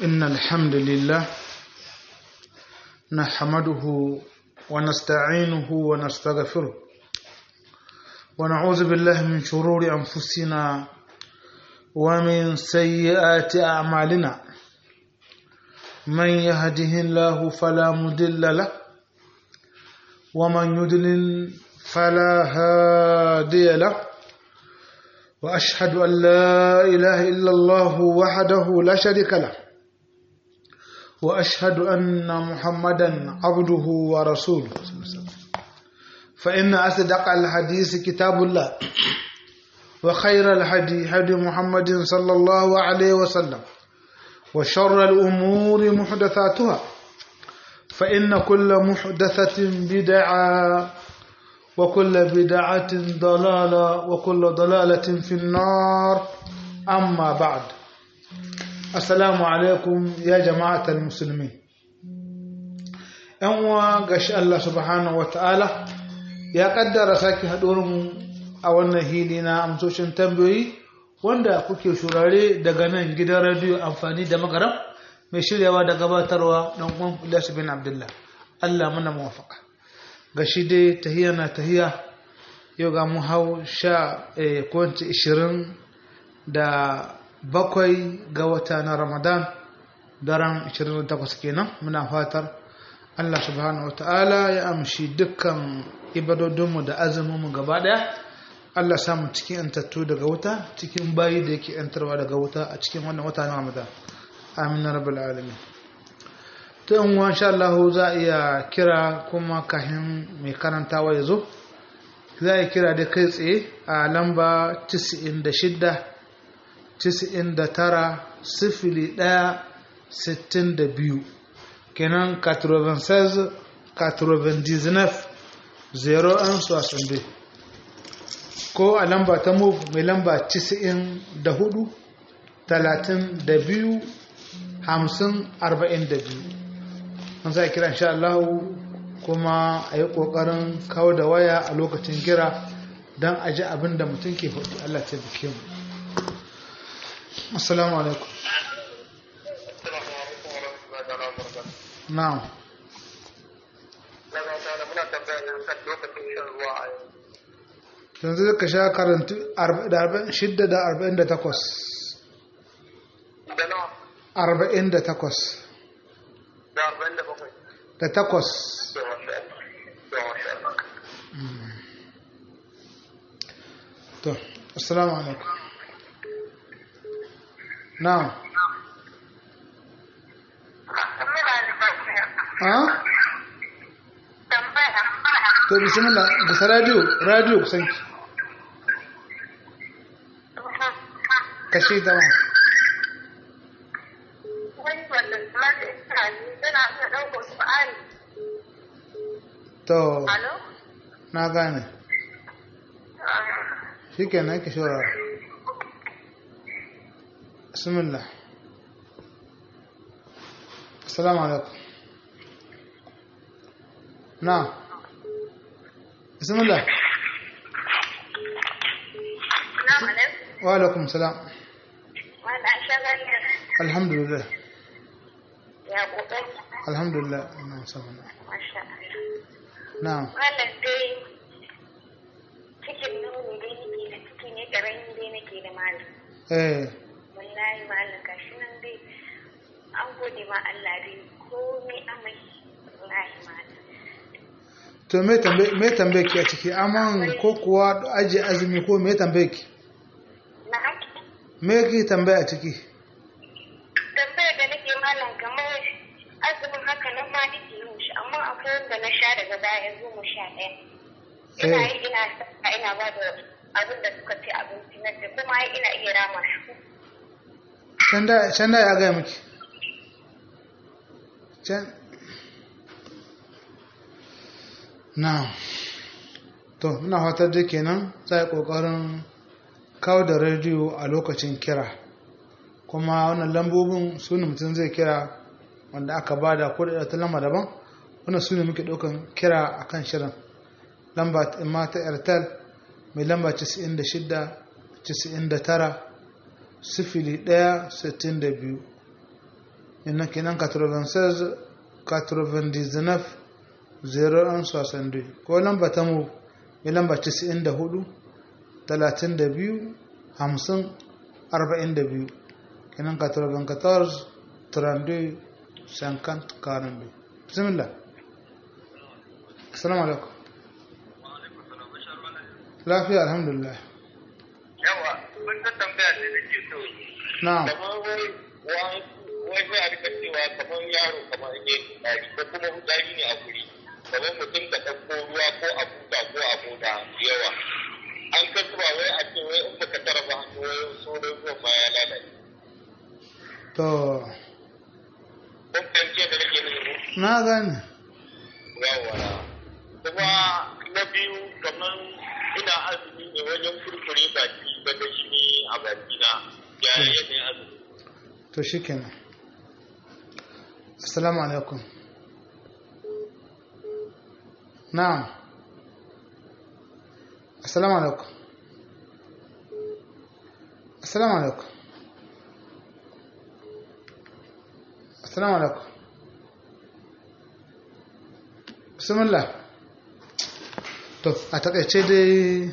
إن الحمد لله نحمده ونستعينه ونستغفره ونعوذ بالله من شرور أنفسنا ومن سيئات أعمالنا من يهده الله فلا مضل له ومن يضلل فلا هادي له وأشهد أن لا إله إلا الله وحده لا شريك له وأشهد أن محمدا عبده ورسوله فإن أصدق الحديث كتاب الله وخير الهدي هدي محمد صلى الله عليه وسلم وشر الأمور محدثاتها فإن كل محدثة بدعة وكل بدعة ضلالة وكل ضلالة في النار أما بعد السلام عليكم يا جماعة المسلمين أنوا قش الله سبحانه وتعالى يا قدر ساكي هدورم أولنا هيلنا أمسوشن تنبوي wanda kuke shurare daga nan gidan radiyo amfani da magaram mai shiryawa da gabatarwa don uwan Ilyas bin Abdullah Allah mana muwafaka ga shi dai tahiya na tahiya yau ga mu hau sha kwanci ishirin da bakwai ga wata na ramadan daren 28 kenan muna fatar Allah subhanahu wa ta'ala ya amshi dukkan ibadodinmu da azuminmu gaba daya Allah samu cikin yantattu daga wuta cikin bayi da yake yantarwa daga wuta a cikin wannan wata na ramadan amin rabbal alamin ta yin wa insha Allah za a iya kira kuma kahin mai karantawa ya zo za a kira da kai tsaye a lamba 96 99 sifili ɗaya sittin da biyu kenan 96 99 01 ko a lamba ta move mai lamba 94 32 50 42 an za a kira insha Allah kuma a yi ƙoƙarin kawo da waya a lokacin kira don a ji abin da mutum ke faɗi Allah ta bike mu assalamu alaikum na'am yanzu ka sha karanta 6 da 48 48 da takwas to assalamu alaikum na'am ha to bismillah da radio radio kusanki kashe ta ma to na gane shi ke nan ki shawara bismillah assalamu alaikum na bismillah wa alaikum salam alhamdulillah alhamdulillah ina musamman na'am wannan dai cikin nuni dai nake da ciki ne karami dai nake da malam eh wallahi malam gashi nan dai an gode ma Allah dai komai amai wallahi malam to me tambaye me tambaye ki a ciki aman ko kuwa aje azumi ko me tambaye ki na haki me ki tambaye a ciki tambayar da nake malam kamar azumin haka nan ma nake yin shi amma akwai wanda na sha daga baya goma sha ɗaya ina yi ina sa ina ba da abin da suka ce abinci na da kuma ina iya rama shi can da can da ya gaya miki can na to muna fatar da kenan za a yi ƙoƙarin kawo da rediyo a lokacin kira kuma wannan lambobin su ne mutum zai kira wanda aka ba da ko da ta lamba daban wannan su ne muke ɗaukan kira a kan shirin lamba imma ta airtel mai lamba 96 99 sifili ɗaya sittin da biyu inna kenan 96 99 01 ko lamba ta mu mai lamba 94 32 50 42 kenan 94 32 50 42 bismillah assalamu alaikum lafiya alhamdulillah yawa mun ta tambaya da nake so na'am kamar wai wai sai a rika cewa kamar yaro kamar ne tsari ko kuma hutsari ne a guri kamar mutum da ɗauko ruwa ko a buta ko a mota da yawa an ka zuba wai a ce wai in baka tara ba hannu wai sauran ruwan ma ya lalace to kun fahimce da nake nufi na gane yawa kuma na biyu kamar ina azumi ne wajen kurkure baki da da shi a bakina ya yi yanayin azumi to shikenan assalamu alaikum na'am assalamu alaikum assalamu alaikum assalamu alaikum bismillah to a takaice dai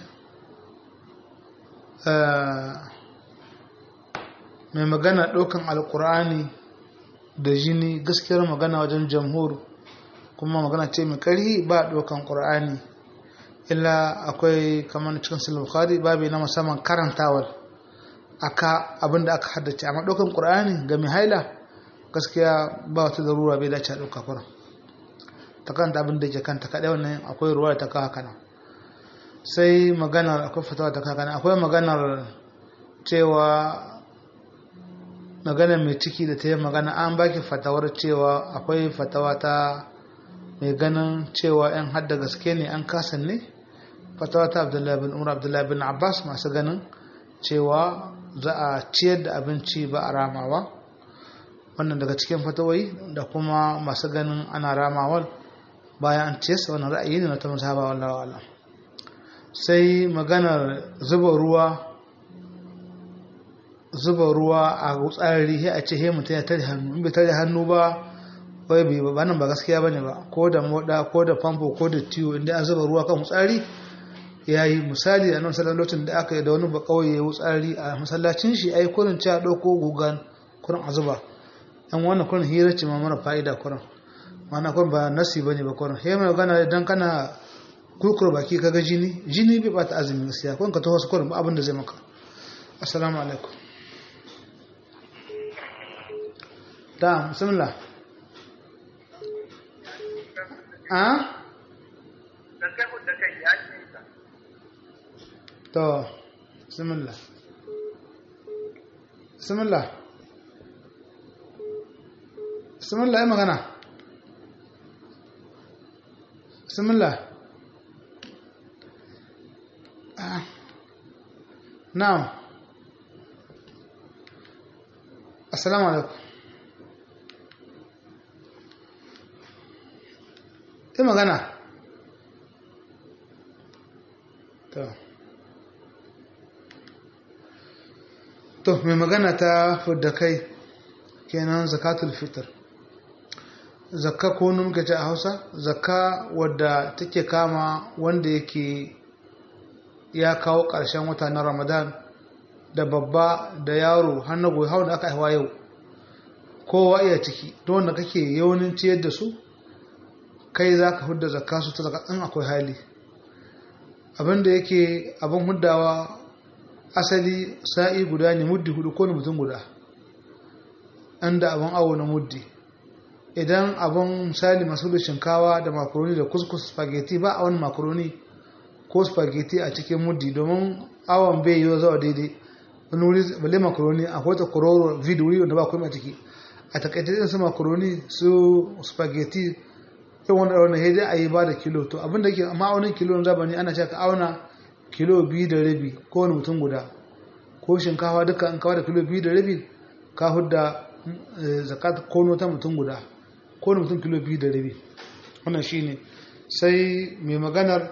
mai magana ɗaukan alkur'ani da jini gaskiyar magana wajen jamhur kuma magana ce mai ƙarhi ba ɗaukan ƙur'ani illa akwai kamar cikin sulhu bukhari babu na musamman karantawar aka abin da aka haddace amma ɗaukan ƙur'ani ga mai haila gaskiya ba wata zarura bai dace a ɗauka kuran ta kanta abin da ke kanta kaɗai wannan akwai ruwa da ta kawo haka nan sai maganar akwai fatawa ta kawo haka nan akwai maganar cewa magana mai ciki da ta yi magana an baki fatawar cewa akwai fatawa ta mai ganin cewa yan hadda gaske ne an kasan ne fatawa ta abdullahi bin umar abdullahi bin abbas masu ganin cewa za a ciyar da abinci ba a ramawa wannan daga cikin fatawai da kuma masu ganin ana ramawar bayan an ciyar sa wannan ra'ayi ne na ta musaba wallawa Allah sai maganar zuba ruwa zuba ruwa a tsarari sai a ce he mutum ya tare hannu in bai tare hannu ba wai bai ba nan ba gaskiya bane ba ko da moda ko da famfo ko da tiyo inda an zuba ruwa kan tsari yayi misali a nan lokacin da aka yi da wani ba kauye ya tsari a masallacin shi ai kurin cewa dauko gugan kurin a zuba an wannan kurin hira ce ma mara fa'ida kurin mana kurin ba nasi bane ba kurin he mai gana idan kana kurkura baki kaga jini jini bai bata azumi gaskiya kurin ka taho su kurin ba abin da zai maka assalamu alaikum da bismillah a to bismillah bismillah bismillah yi magana bismillah ah na'am assalamu alaikum yi magana to to mai magana ta fudda kai kenan zakatul fitr zakka ko muka ce a hausa zakka wadda take kama wanda yake ya kawo ƙarshen wata na ramadan da babba da yaro har na goyi da aka haihuwa yau kowa iya ciki don wanda kake yaunin ciyar da su kai za ka hudda zakka su ta zakka in akwai hali abinda yake abin huddawa asali sa'i guda ne muddi hudu ko mutum guda inda abin awo na muddi idan abin misali masu da shinkawa da makaroni da kuskus spaghetti ba a wani makaroni ko spaghetti a cikin muddi domin awon bai yi zawa daidai wani wuri balle makaroni akwai ta kororo vid wuri wanda ba kuma a ciki a takaitar su makaroni su spaghetti yin wanda wanda ya dai a yi ba da kilo to abin da ke ma'aunin kilo na zabani ana cewa ka auna kilo biyu da rabi ko wani mutum guda ko shinkafa duka an kawo da kilo biyu da rabi ka hudda zakat kono ta mutum guda ko wani mutum kilo biyu da rabi wannan shine sai mai maganar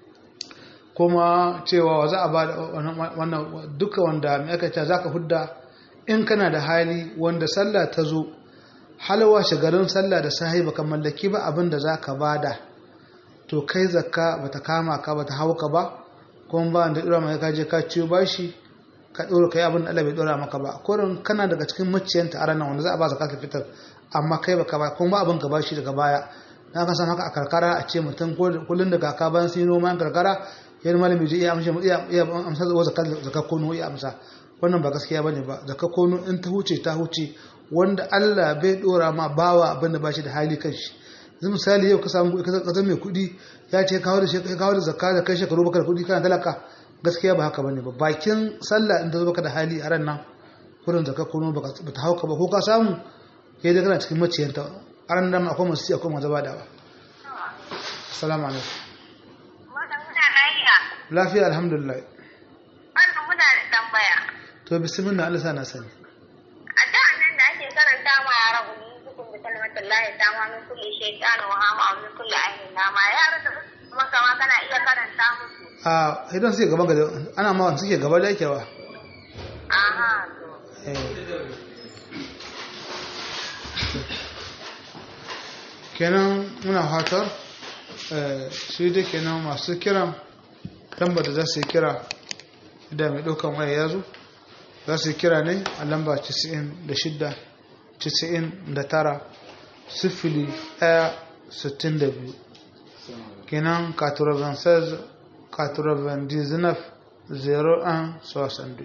kuma cewa za a ba da wannan duka wanda mai aka ce za ka hudda in kana da hali wanda sallah ta zo halawa shigarin sallah da sahi baka mallaki ba abin da za ka bada to kai zakka bata kama ka bata hauka ba kuma ba da dora mai kaje ka ciyo bashi ka dora kai abin da Allah bai dora maka ba kurin kana daga cikin maciyanta a ranar wanda za a ba zakatul fitar amma kai baka ba kuma ba abin ka bashi daga baya na ka san haka a karkara a ce mutum kullun da kaka bayan sun yi noman karkara yan malami zai iya amsa iya amsa zakar kono iya amsa wannan ba gaskiya bane ba zakar kono in ta huce ta huce wanda Allah bai dora ma bawa abin da bashi da hali kanshi yanzu misali yau ka samu ka zama mai kuɗi ya ce kawo da shi kawo da zakka da kai shekaru baka da kuɗi kana talaka gaskiya ba haka bane ba bakin sallah in ta zo baka da hali a ran nan kurin zakar kono ba ta hauka ba ko ka samu kai da kana cikin maciyanta a ran nan akwai masu akwai masu badawa assalamu alaikum lafiya alhamdulillah wannan muna da tambaya to bismillah Allah sana sani a da nan da ake karanta ma yara umi hukum bi kalmatin lahi ta ma min kulli shaytan wa hama wa min kulli ainin nama yara da kuma kama kana iya karanta musu a idan suke gaban gaba ana ma suke gaba da yake wa aha to kenan muna fatar shi da kenan masu kiran lambar da za su yi kira da mai ɗaukan waya ya zo za su yi kira ne a lamba 96 99 sifili 1 62 kenan 96 99 01 62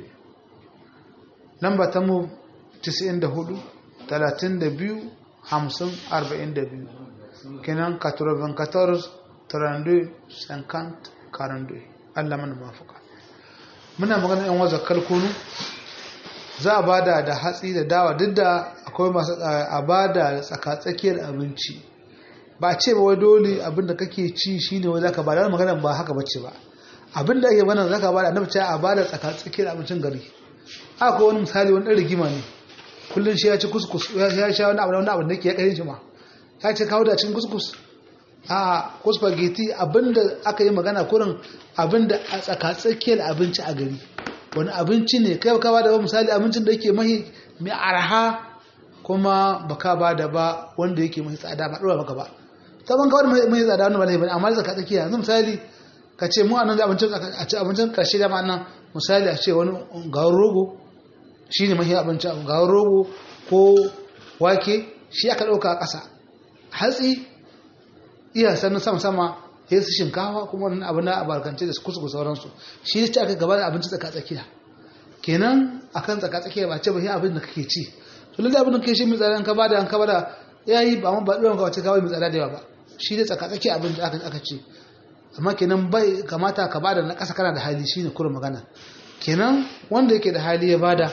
lamba ta mu 94 32 50 42 kenan 94 32 50 42 Allah mana mafuka muna magana yan waza kalkunu za a bada da hatsi da dawa duk da akwai masu a bada tsakatsakiyar abinci ba ce ba wai dole abin da kake ci shine wai zaka bada magana ba haka bace ba abin da ake bana zaka bada annabi ce a bada tsakatsakiyar abincin gari haka wani misali wani dan rigima ne kullun shi ya ci kuskus ya sha wani abu wani abu da yake ya kare shi ma ya ce kawo da cikin kuskus a ko spaghetti abinda aka yi magana kurin abinda a tsakatsakiyar abinci a gari wani abinci ne kai ka bada ba misali abincin da yake mahi mai araha kuma baka bada ba wanda yake mahi tsada ba dora maka ba saban kawai mahi tsada wani bala'i bane amma da tsakatsakiya yanzu misali ka ce mu anan abincin a ci abincin karshe da nan misali a ce wani gawar rogo shine mahi abinci gawar rogo ko wake shi aka dauka a ƙasa hatsi iya sannan sama-sama ya su shinkawa kuma wani abu na abarkance da su kusa sauransu shi ne ce aka gaba da abinci tsaka-tsakiya kenan akan tsaka-tsakiya ba ce ba abin da kake ci to lalle abin da kake shi mai tsada ka bada an ka bada yayi ba mun ba ɗoran ka wace kawai mai tsada da yawa ba shi ne tsaka-tsakiya abin da aka aka ce amma kenan bai kamata ka bada na ƙasa kana da hali shine kurin magana kenan wanda yake da hali ya bada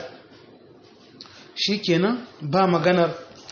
shi kenan ba maganar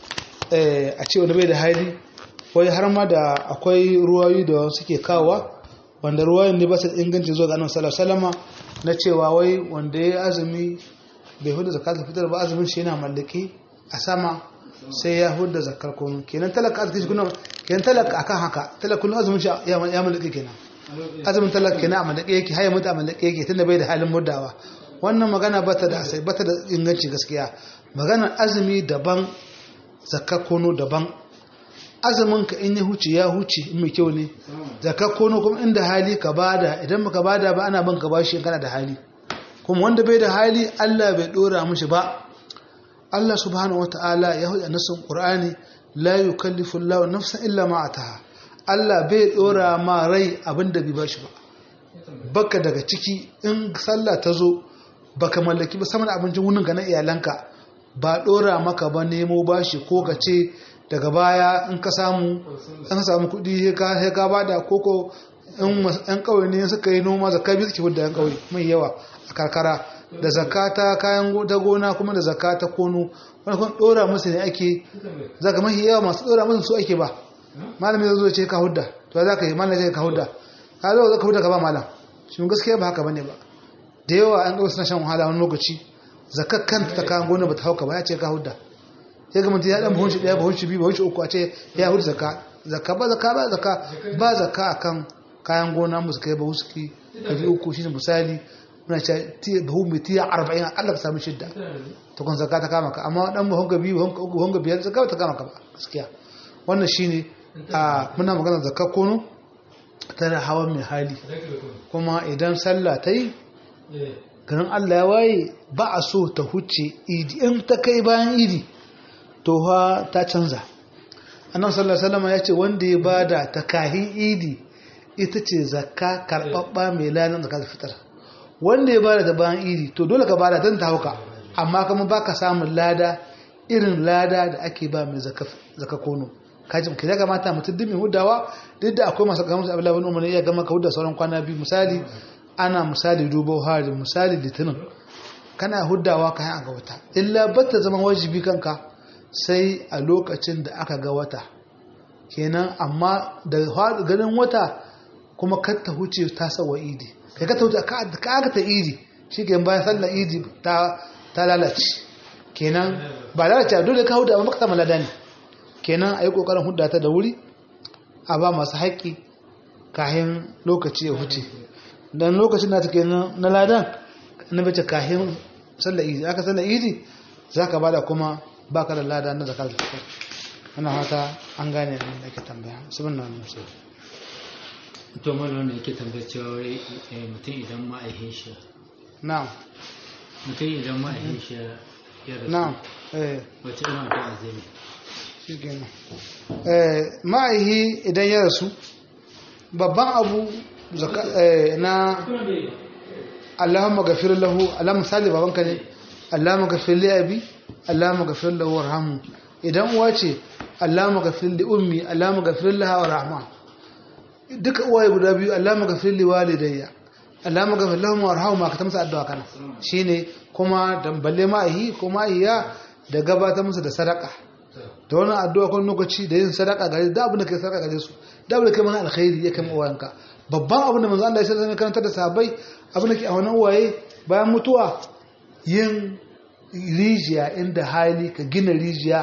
a ce wani bai da hali wai har ma da akwai ruwayoyi da suke kawowa wanda ruwayoyin ne ba su inganci zuwa ga annabi sallallahu alaihi wasallam na cewa wai wanda ya azumi bai huda zakatul fitr ba azumin shi yana mallaki a sama sai ya huda zakar kono kenan talaka azumin shi kuna kenan talaka akan haka talaka kullun azumin shi ya mallaki kenan azumin talaka kenan a mallaki yake haya mutu a mallaki yake tunda bai da halin muddawa wannan magana bata da asai bata da inganci gaskiya maganar azumi daban zakar kono daban azumin ka in ya huce ya huce in mai kyau ne zakar kono kuma inda hali ka bada idan baka bada ba ana banka bashi kana da hali kuma wanda bai da hali Allah bai dora mishi ba Allah subhanahu wataala ya huda nasin Qur'ani la yukallifu Allahu nafsan illa ma ataha Allah bai dora ma rai abinda bai bashi ba baka daga ciki in sallah ta zo baka mallaki ba saman abincin wunin ka na iyalanka ba dora maka ba nemo bashi ko ka ce daga baya in ka samu an samu kuɗi sai ka bada koko yan ƙauye ne suka yi noma zakka biyu suke da yan ƙauye mai yawa a karkara da zakata kayan ta gona kuma da zakata kono wani kuma ɗora musu ne ake zaka mahi yawa masu ɗora musu su ake ba malami zai zo ce ka hudda to za ka yi malami zai ka hudda ka zo ka hudda ka ba malam shi gaskiya ba haka bane ba da yawa an ɗauka suna shan wahala wani lokaci zakar kanta ta kayan gona ba ta hauka ba ya ce ka hudda ya ga mutum ya dan buhunci daya buhunci biyu buhunci uku a ce ya hudu zaka zaka ba zaka ba zaka ba zaka akan kayan gona musu kai bahuski ɗari uku shine misali muna ce buhu mai tiya arba'in akalla ka samu shidda ta kun zaka ta kama ka amma dan buhun ga biyu buhun ga biyar zaka ta kama ka ba gaskiya wannan shine a muna magana zakka kono tana hawan mai hali kuma idan sallah ta yi garin Allah ya waye ba a so ta huce idi in ta kai bayan idi to ha ta canza annabi sallallahu alaihi wasallam ya ce wanda ya bada ta kahin idi ita ce zakka karbabba mai lalan zakka fitar wanda ya bada ta bayan idi to dole ka bada dan ta hauka amma kuma baka samun lada irin lada da ake ba mai zakka kono kaji ki daga mata mutum duk mai hudawa duk da akwai masu kamar Abdullahi bin Umar ya gama ka hudda sauran kwana biyu misali ana misali dubo hari misali litinin kana huddawa ka yi ga wata illa batta zama wajibi kanka sai a lokacin da aka ga wata kenan amma da ganin wata kuma kar ta huce ta sawa idi kai ka ta huce ka aka ta idi shi ke bayan sallar idi ta lalace kenan ba lalace dole ka hudda ba maka sama lada ne kenan a yi ƙoƙarin hudda ta da wuri a ba masu haƙƙi kahin lokaci ya huce don lokacin da ta ke na ladan na bace kahin sallar idi aka sallar idi za ka bada kuma ba ka da lada na zakar zakar ana hata an gane abin da ake tambaya sabon na wani musu to mana wanda yake tambayar cewa mutum idan ma'aikin shi na'am mutum idan ma'aikin shi ya rasu na'am eh wace irin addu'a zai yi shikenan eh ma'aihi idan ya rasu babban abu na Allahumma ghafir lahu Allah misali babanka ne Allahumma ghafir li abi Allahumma ghafir lahu warhamhu idan uwa ce Allahumma ghafir li ummi Allahumma ghafir laha warhamha duka uwaye guda biyu Allahumma ghafir li walidayya Allahumma ghafir lahum warhamhuma ka tamsa addu'a kana shine kuma dan balle ma'ahi ko ma'iya da gabatar musu da sadaka da wani addu'a kan lokaci da yin sadaka gare da abin da kai sadaka gare su da abin da kai mana alkhairi ya kai uwayenka babban abin da manzo Allah ya sallallahu alaihi karanta da sahabbai abin da ke a wannan uwaye bayan mutuwa yin rijiya inda hali ka gina rijiya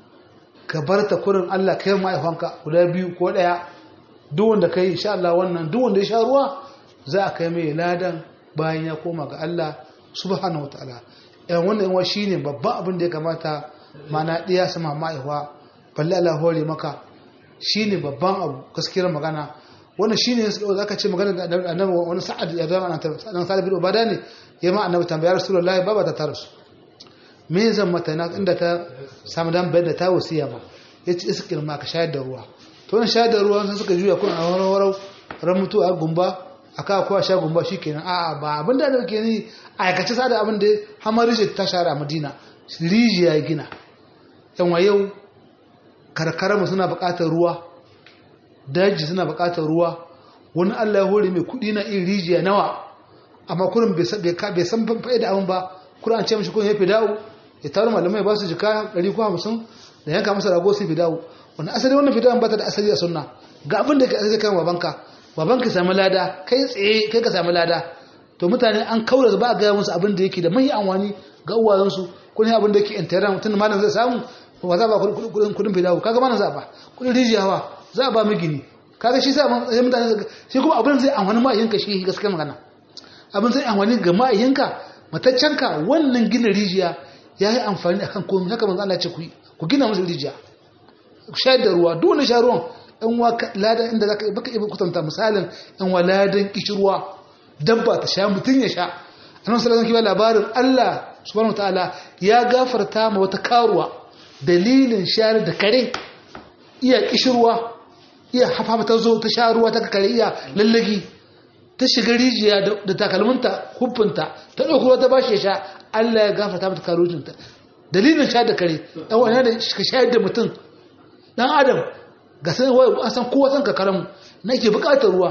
ka bar ta kurin Allah kai mahaifanka guda biyu ko daya duk wanda kai insha Allah wannan duk wanda ya sha ruwa za a kai mai ladan bayan ya koma ga Allah subhanahu wataala yan wannan yawa shine babban abin da ya kamata mana ɗiya sama ma'aihuwa balle Allah hore maka shine babban abu gaskiyar magana wannan shine za ka ce magana da annabi wani sa'ad ya zama nan sa'ad bin ubada ne ya ma annabi tambaya rasulullahi baba ta tarasu me zan mata na inda ta samu dan bayar da ta wasiya ba yace iskir ma ka shayar da ruwa to wannan shayar da ruwa sun suka juya kun a warau warau ran mutu a gumba aka kowa sha gumba shikenan a'a ba abin da ke ni aikace sa da abin da hamar ta share a Madina rijiya gina yanwa yau karkararmu suna bukatar ruwa daji suna bukatar ruwa wani allah ya hore mai kudi na iri rijiya nawa amma kurin bai san fa'ida abin ba kurin an ce mashi kun ya fi dawo ya taru malamai ba su jika 150 da yanka masa rago su fi dawo wani asali wannan fidawan ba ta da asali a sunna ga abin da ka asali kan babanka babanka sami lada kai tsaye kai ka sami lada to mutane an kaura ba a gaya musu abin da yake da mai amfani ga uwayensu kun abin da yake intera mutum malam zai samu ba za ba kudin kudin fidawo kaga malam za ba kudin rijiyawa za ba migini kaga shi sa mutane shi kuma abin zai amfani ma'ayyanka shi gaskiya magana abin zai amfani ga ma'ayyanka mataccenka wannan gina rijiya ya yi amfani akan komai haka manzo Allah ya ce ku ku gina musu rijiya shayar da ruwa duk wani sha ruwan ɗan wa ladan inda zaka baka iya kutanta misalin ɗan wa ladan kishirwa dabba ta sha mutun ya sha annabi sallallahu alaihi wasallam labarin Allah subhanahu wataala ya gafarta ma wata karuwa dalilin shayar da kare iya kishirwa iya hafa ta zo ta sha ruwa ta kare iya lallagi ta shiga rijiya da takalminta hufunta ta ɗauki ruwa ta bashi ya sha Allah ya gafarta mata karucinta dalilin shayar da kare ɗan wani da ka shayar da mutum ɗan adam ga san wai an san kowa san kakaran na ke buƙatar ruwa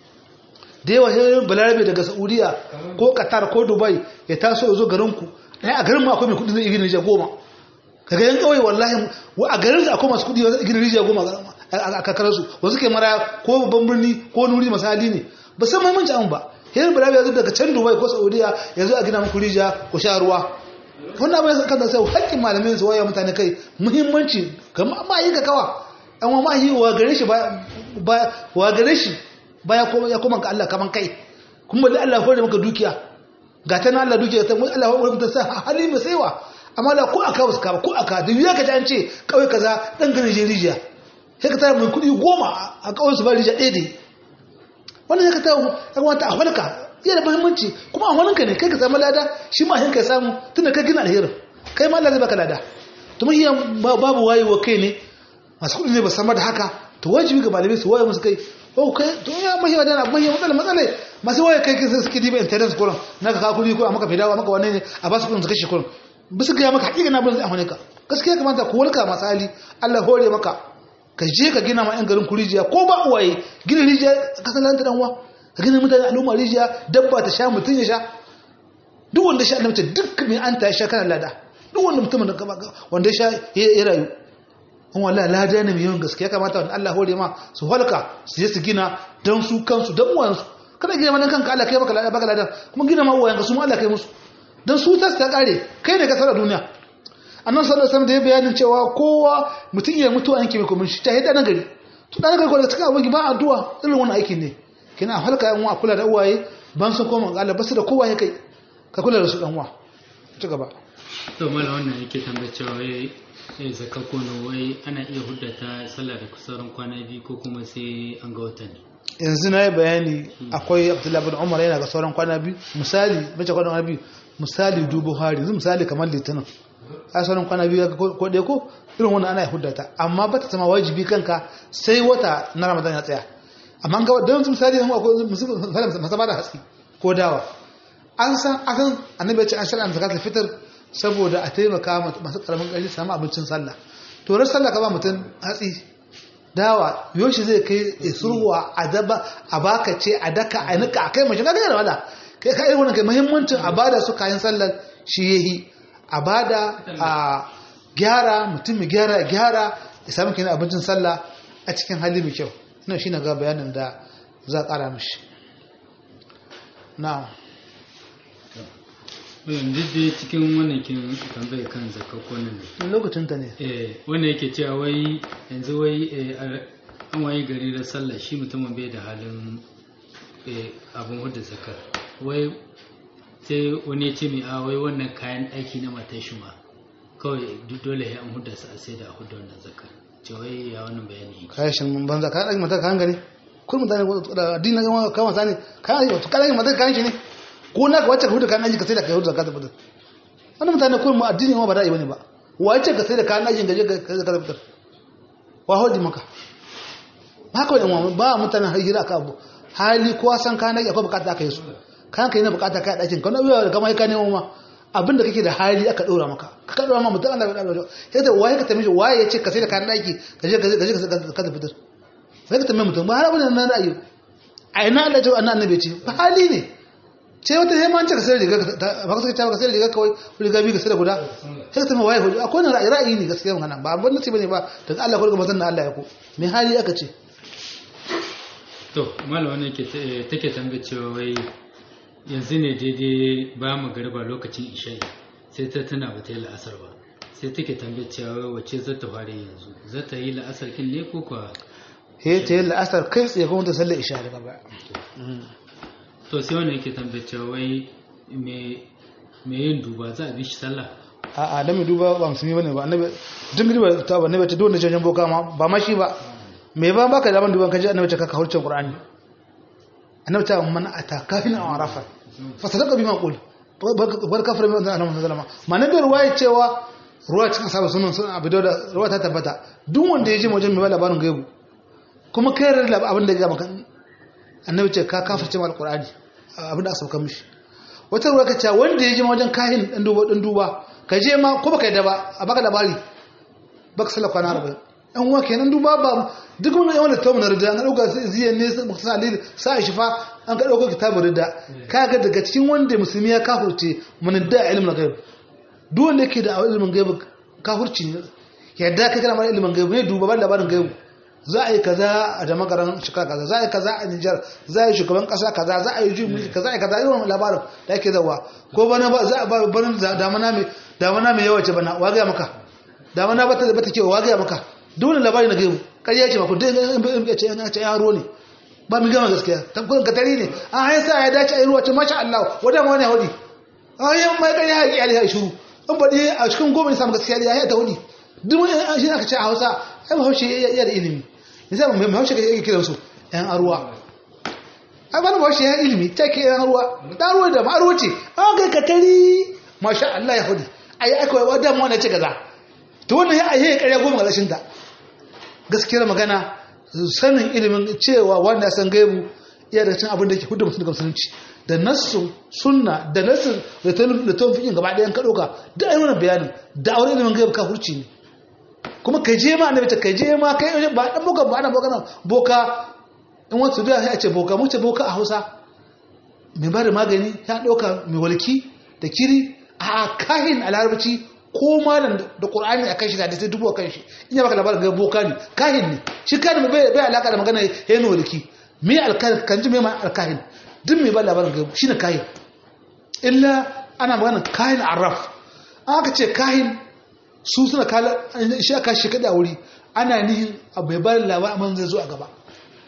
da yawa sai balarabe daga saudiya ko qatar ko dubai ya taso ya zo garinku ɗaya a garin mu akwai mai kudi zai gina rijiya goma kaga yan kawai wallahi a garin da akwai masu kudi zai gina rijiya goma a kakarar su wasu ke mara ko babban birni ko nuri masali ne ba san mahimmanci an ba yayin balarabe ya zo daga can dubai ko saudiya ya zo a gina muku rijiya ko sha ruwa wannan abin kan da sai haƙƙin malamai su waya mutane kai muhimmanci ga ma'ayi ka kawa an wa ma'ayi wa gare shi ba wa gare shi baya ya koma ga Allah kaman kai kuma da Allah hore maka dukiya ga ta na Allah duke ta mun Allah wani mutum sa hali mai saiwa amma da ko aka wasu kaba ko aka da ya kaji an ce kawai kaza dan ganin je rijiya sai ka tara mai kuɗi goma a kawai su ba rijiya ɗaya dai wannan ya ka tara ya kamata a falka iya da muhimmanci kuma a waninka ne kai ka samu lada shi ma hinka ya samu tunda kai gina alherin kai ma Allah zai baka lada to mun iya babu wayewa kai ne masu kuɗi ne ba samar da haka to wajibi ga malamai su waye musu kai oh kai to ya mahi wadana abin ya matsala matsala masu waye kai kin suke diba internet kullum na ka kuɗi ko a maka fidawa maka wannan ne a ba su kuɗin su kashe kullum bisa ga maka hakika na bin zai ka gaskiya kamata ku walka masu hali Allah hore maka ka je ka gina ma yan garin ku rijiya ko ba uwaye gina rijiya ka san lanta dan uwa ka gina mutane al'umma rijiya dabba ta sha mutun ya sha duk wanda sha annabi duk mai an ta sha kana lada duk wanda mutumin da wanda ya sha ya rayu an wallahi lada ne mai yawan gaskiya kamata wanda Allah hore ma su halka su je su gina dan su kansu dan uwansu kada gina ma kanka Allah kai maka lada baka lada kuma gina ma uwayenka su ma Allah kai musu dan su ta ta kare kai ne ka tsara duniya annan sallallahu alaihi wasallam da ya bayanin cewa kowa mutum ya mutu an kime kuma shi ta hida na gari to dan gari ko da cikin abin ba addu'a irin wannan aikin ne kina halka yan uwa kula da uwaye ban su koma ga Allah basu da kowa ya kai ka kula da su dan uwa ci gaba to mala wannan yake tambaye cewa wai sai zakka kono wai ana iya huddata sallah da kusurin kwana biyu ko kuma sai an ga wata ne yanzu na yi bayani akwai abdullahi bin umar yana ga sauran kwana biyu misali mace kwana biyu misali dubu hari yanzu misali kamar litinin a sauran kwana biyu ko ɗaya ko irin wannan ana huddata amma ba ta zama wajibi kanka sai wata na ramadan ya tsaya amma ga don misali yanzu akwai misali masu bada hatsi ko dawa an san akan annabi ya ce an shari'a zakatul fitr saboda a taimaka masu karamin ƙarfi samu abincin sallah to ran sallah ka ba mutum hatsi dawa yoshi zai kai isurwa a daba a baka ce a daka a nika a kai mashi na gaya da wala kai ka irin wannan kai muhimmancin a bada su kayan sallar shi yahi a bada a gyara mutum mai gyara gyara ya samu kenan abincin sallah a cikin hali mai kyau ina shi na ga bayanin da za a kara mishi na'am duk dai cikin wannan kin tambaye kan zakakkonin ne lokacin ta ne eh wanda yake cewa wai yanzu wai an waye gari da sallah shi mutumin bai da halin abin hudu zakar wai sai wani ya ce mai a wai wannan kayan aiki na matan shi ma kawai dole ya an hudu su a sai da hudu wannan zakar ce wai ya wannan bayani kayan shi mun banza kayan aiki mata kayan gani kun mutane da addini na kama sani kayan aiki kayan aiki mata kayan shi ne ko na ka wacce ka hudu kayan aiki ka sai da kai hudu zakar fitar wannan mutane kun mu addini ma ba da'i bane ba wacce ka sai da kayan aikin gaje ka zakar fitar wa hoji maka ba ka wani ba mutanen hira ka abu hali kowa san kayan aiki akwai bukata aka yi su kayan ka yi na bukata kayan ɗakin ka wani abuwa da kama ka nemo ma abinda kake da hali aka ɗora maka ka ɗora ma mutum Allah ya ɗora sai da waye ka tambaye waye ya ce ka sai da kayan ɗaki ka je ka je ka fitar sai ka tambaye mutum ba har abin nan ra'ayi a ina Allah ya ce annabi ce ba hali ne ce wata sai man ce ka sai riga ba ka sai ka sai riga kawai riga biyu ka sai da guda sai ka tambaye waye hoji akwai wani ra'ayi ra'ayi ne gaskiya magana ba abin nace bane ba daga Allah ko daga manzon Allah ya ko me hali aka ce to malam wannan ke take tambaye cewa wai yanzu ne daidai ba mu garba lokacin isha'i sai ta tana ba ta yi la'asar ba sai take tambaye cewa wace za ta fara yanzu za ta yi la'asar kin ne ko kuwa he ta yi la'asar kai tsaye kuma ta sallar isha daga baya to sai wannan yake tambaye cewa wai me me yin duba za a bi shi sallah a a dan mai duba ba musulmi bane ba annabi duk duba ta ba annabi ta dole janjan boka ma ba ma shi ba me ba baka da ban duban kaje annabi ta ka hurcin qur'ani annabi ta man ata kafin aw arafa fa sadaqa bima qul bar kafir min annabi sallama ma nabi ruwaya cewa ruwa cikin sabu sunan sun abu da ruwa ta tabbata duk wanda ya ji wajen mai labarin gaibu kuma kai rarra abin da ya maka annabi ce ka kafirce mal qur'ani abin da aka sauka mishi wata ruwa ka ce wanda ya ji wajen kahin dan duba dan duba ka je ma ko baka yadda ba a baka labari baka sallar kwana arba'in yan uwa kenan duba ba duk wani yawan da tamu na rida an ɗauka ziyan ne mutum alili sa shi fa an ka ɗauka kitabun rida ka ga daga cikin wanda musulmi ya kafurce mun da ilimin gaib duk wanda yake da ilimin gaib kafurci ne yadda kai kana mara ilimin gaib ne duba ban labarin gaib za a yi kaza a jama'ar shekara kaza za a yi kaza a Nijar za a yi shugaban kasa kaza za a yi juyin mulki kaza a yi kaza irin labarin da ake zawa ko bana ba za a ba bana damana mai damana mai yawa ce bana wagaya maka damana ba ta bata ke wagaya maka dole labari na gaibu ƙarya ce maka dai in ce an ce yaro ne ba mu gama gaskiya tabbatar ka tare ne an haisa ya dace a yi ruwa ce masha Allah wada ma wani hudi ayan mai ƙarya ya ƙi ya shiru in faɗi a cikin goma ne samu gaskiya ya ta wuni duk wani an shi aka ce a hausa ai bahaushe ya da ilimi yasa mai bahaushe ka yake kiransu yan arwa ai ba bahaushe ya ilimi ta ke yan arwa ta arwa da ma'arwa ce an kai ka tari masha Allah ya hudu ai aka wa da mu wannan ce kaza to wannan ya ayi ƙarya goma ga rashin ta gaskiyar magana sanin ilimin cewa wanda san gaibu iya da cin abin da ke hudu mutum daga musulunci da nassun sunna da nassun da ta fikin gaba ɗayan ka ɗauka da ai wannan bayanin da aure ilimin gaibu ka hurci ne kuma kai je ma annabi ta kai je ma kai ba dan boka ba ana boka nan boka in wasu da ya ce boka mu ce boka a Hausa mai ba da magani ya ɗauka mai walki da kiri a kahin a larabci ko malam da qur'ani akan shi da sai dubu akan shi in ya baka labarin ga boka ne kahin ne shi kahin bai bai alaka da magana yayin walki me alkahin kan ji me ma alkahin duk mai ba labarin ga shine kahin illa ana magana kahin arraf aka ce kahin su suna kala shi aka shi kada wuri ana nihin bai ba labarin amma zai zo a gaba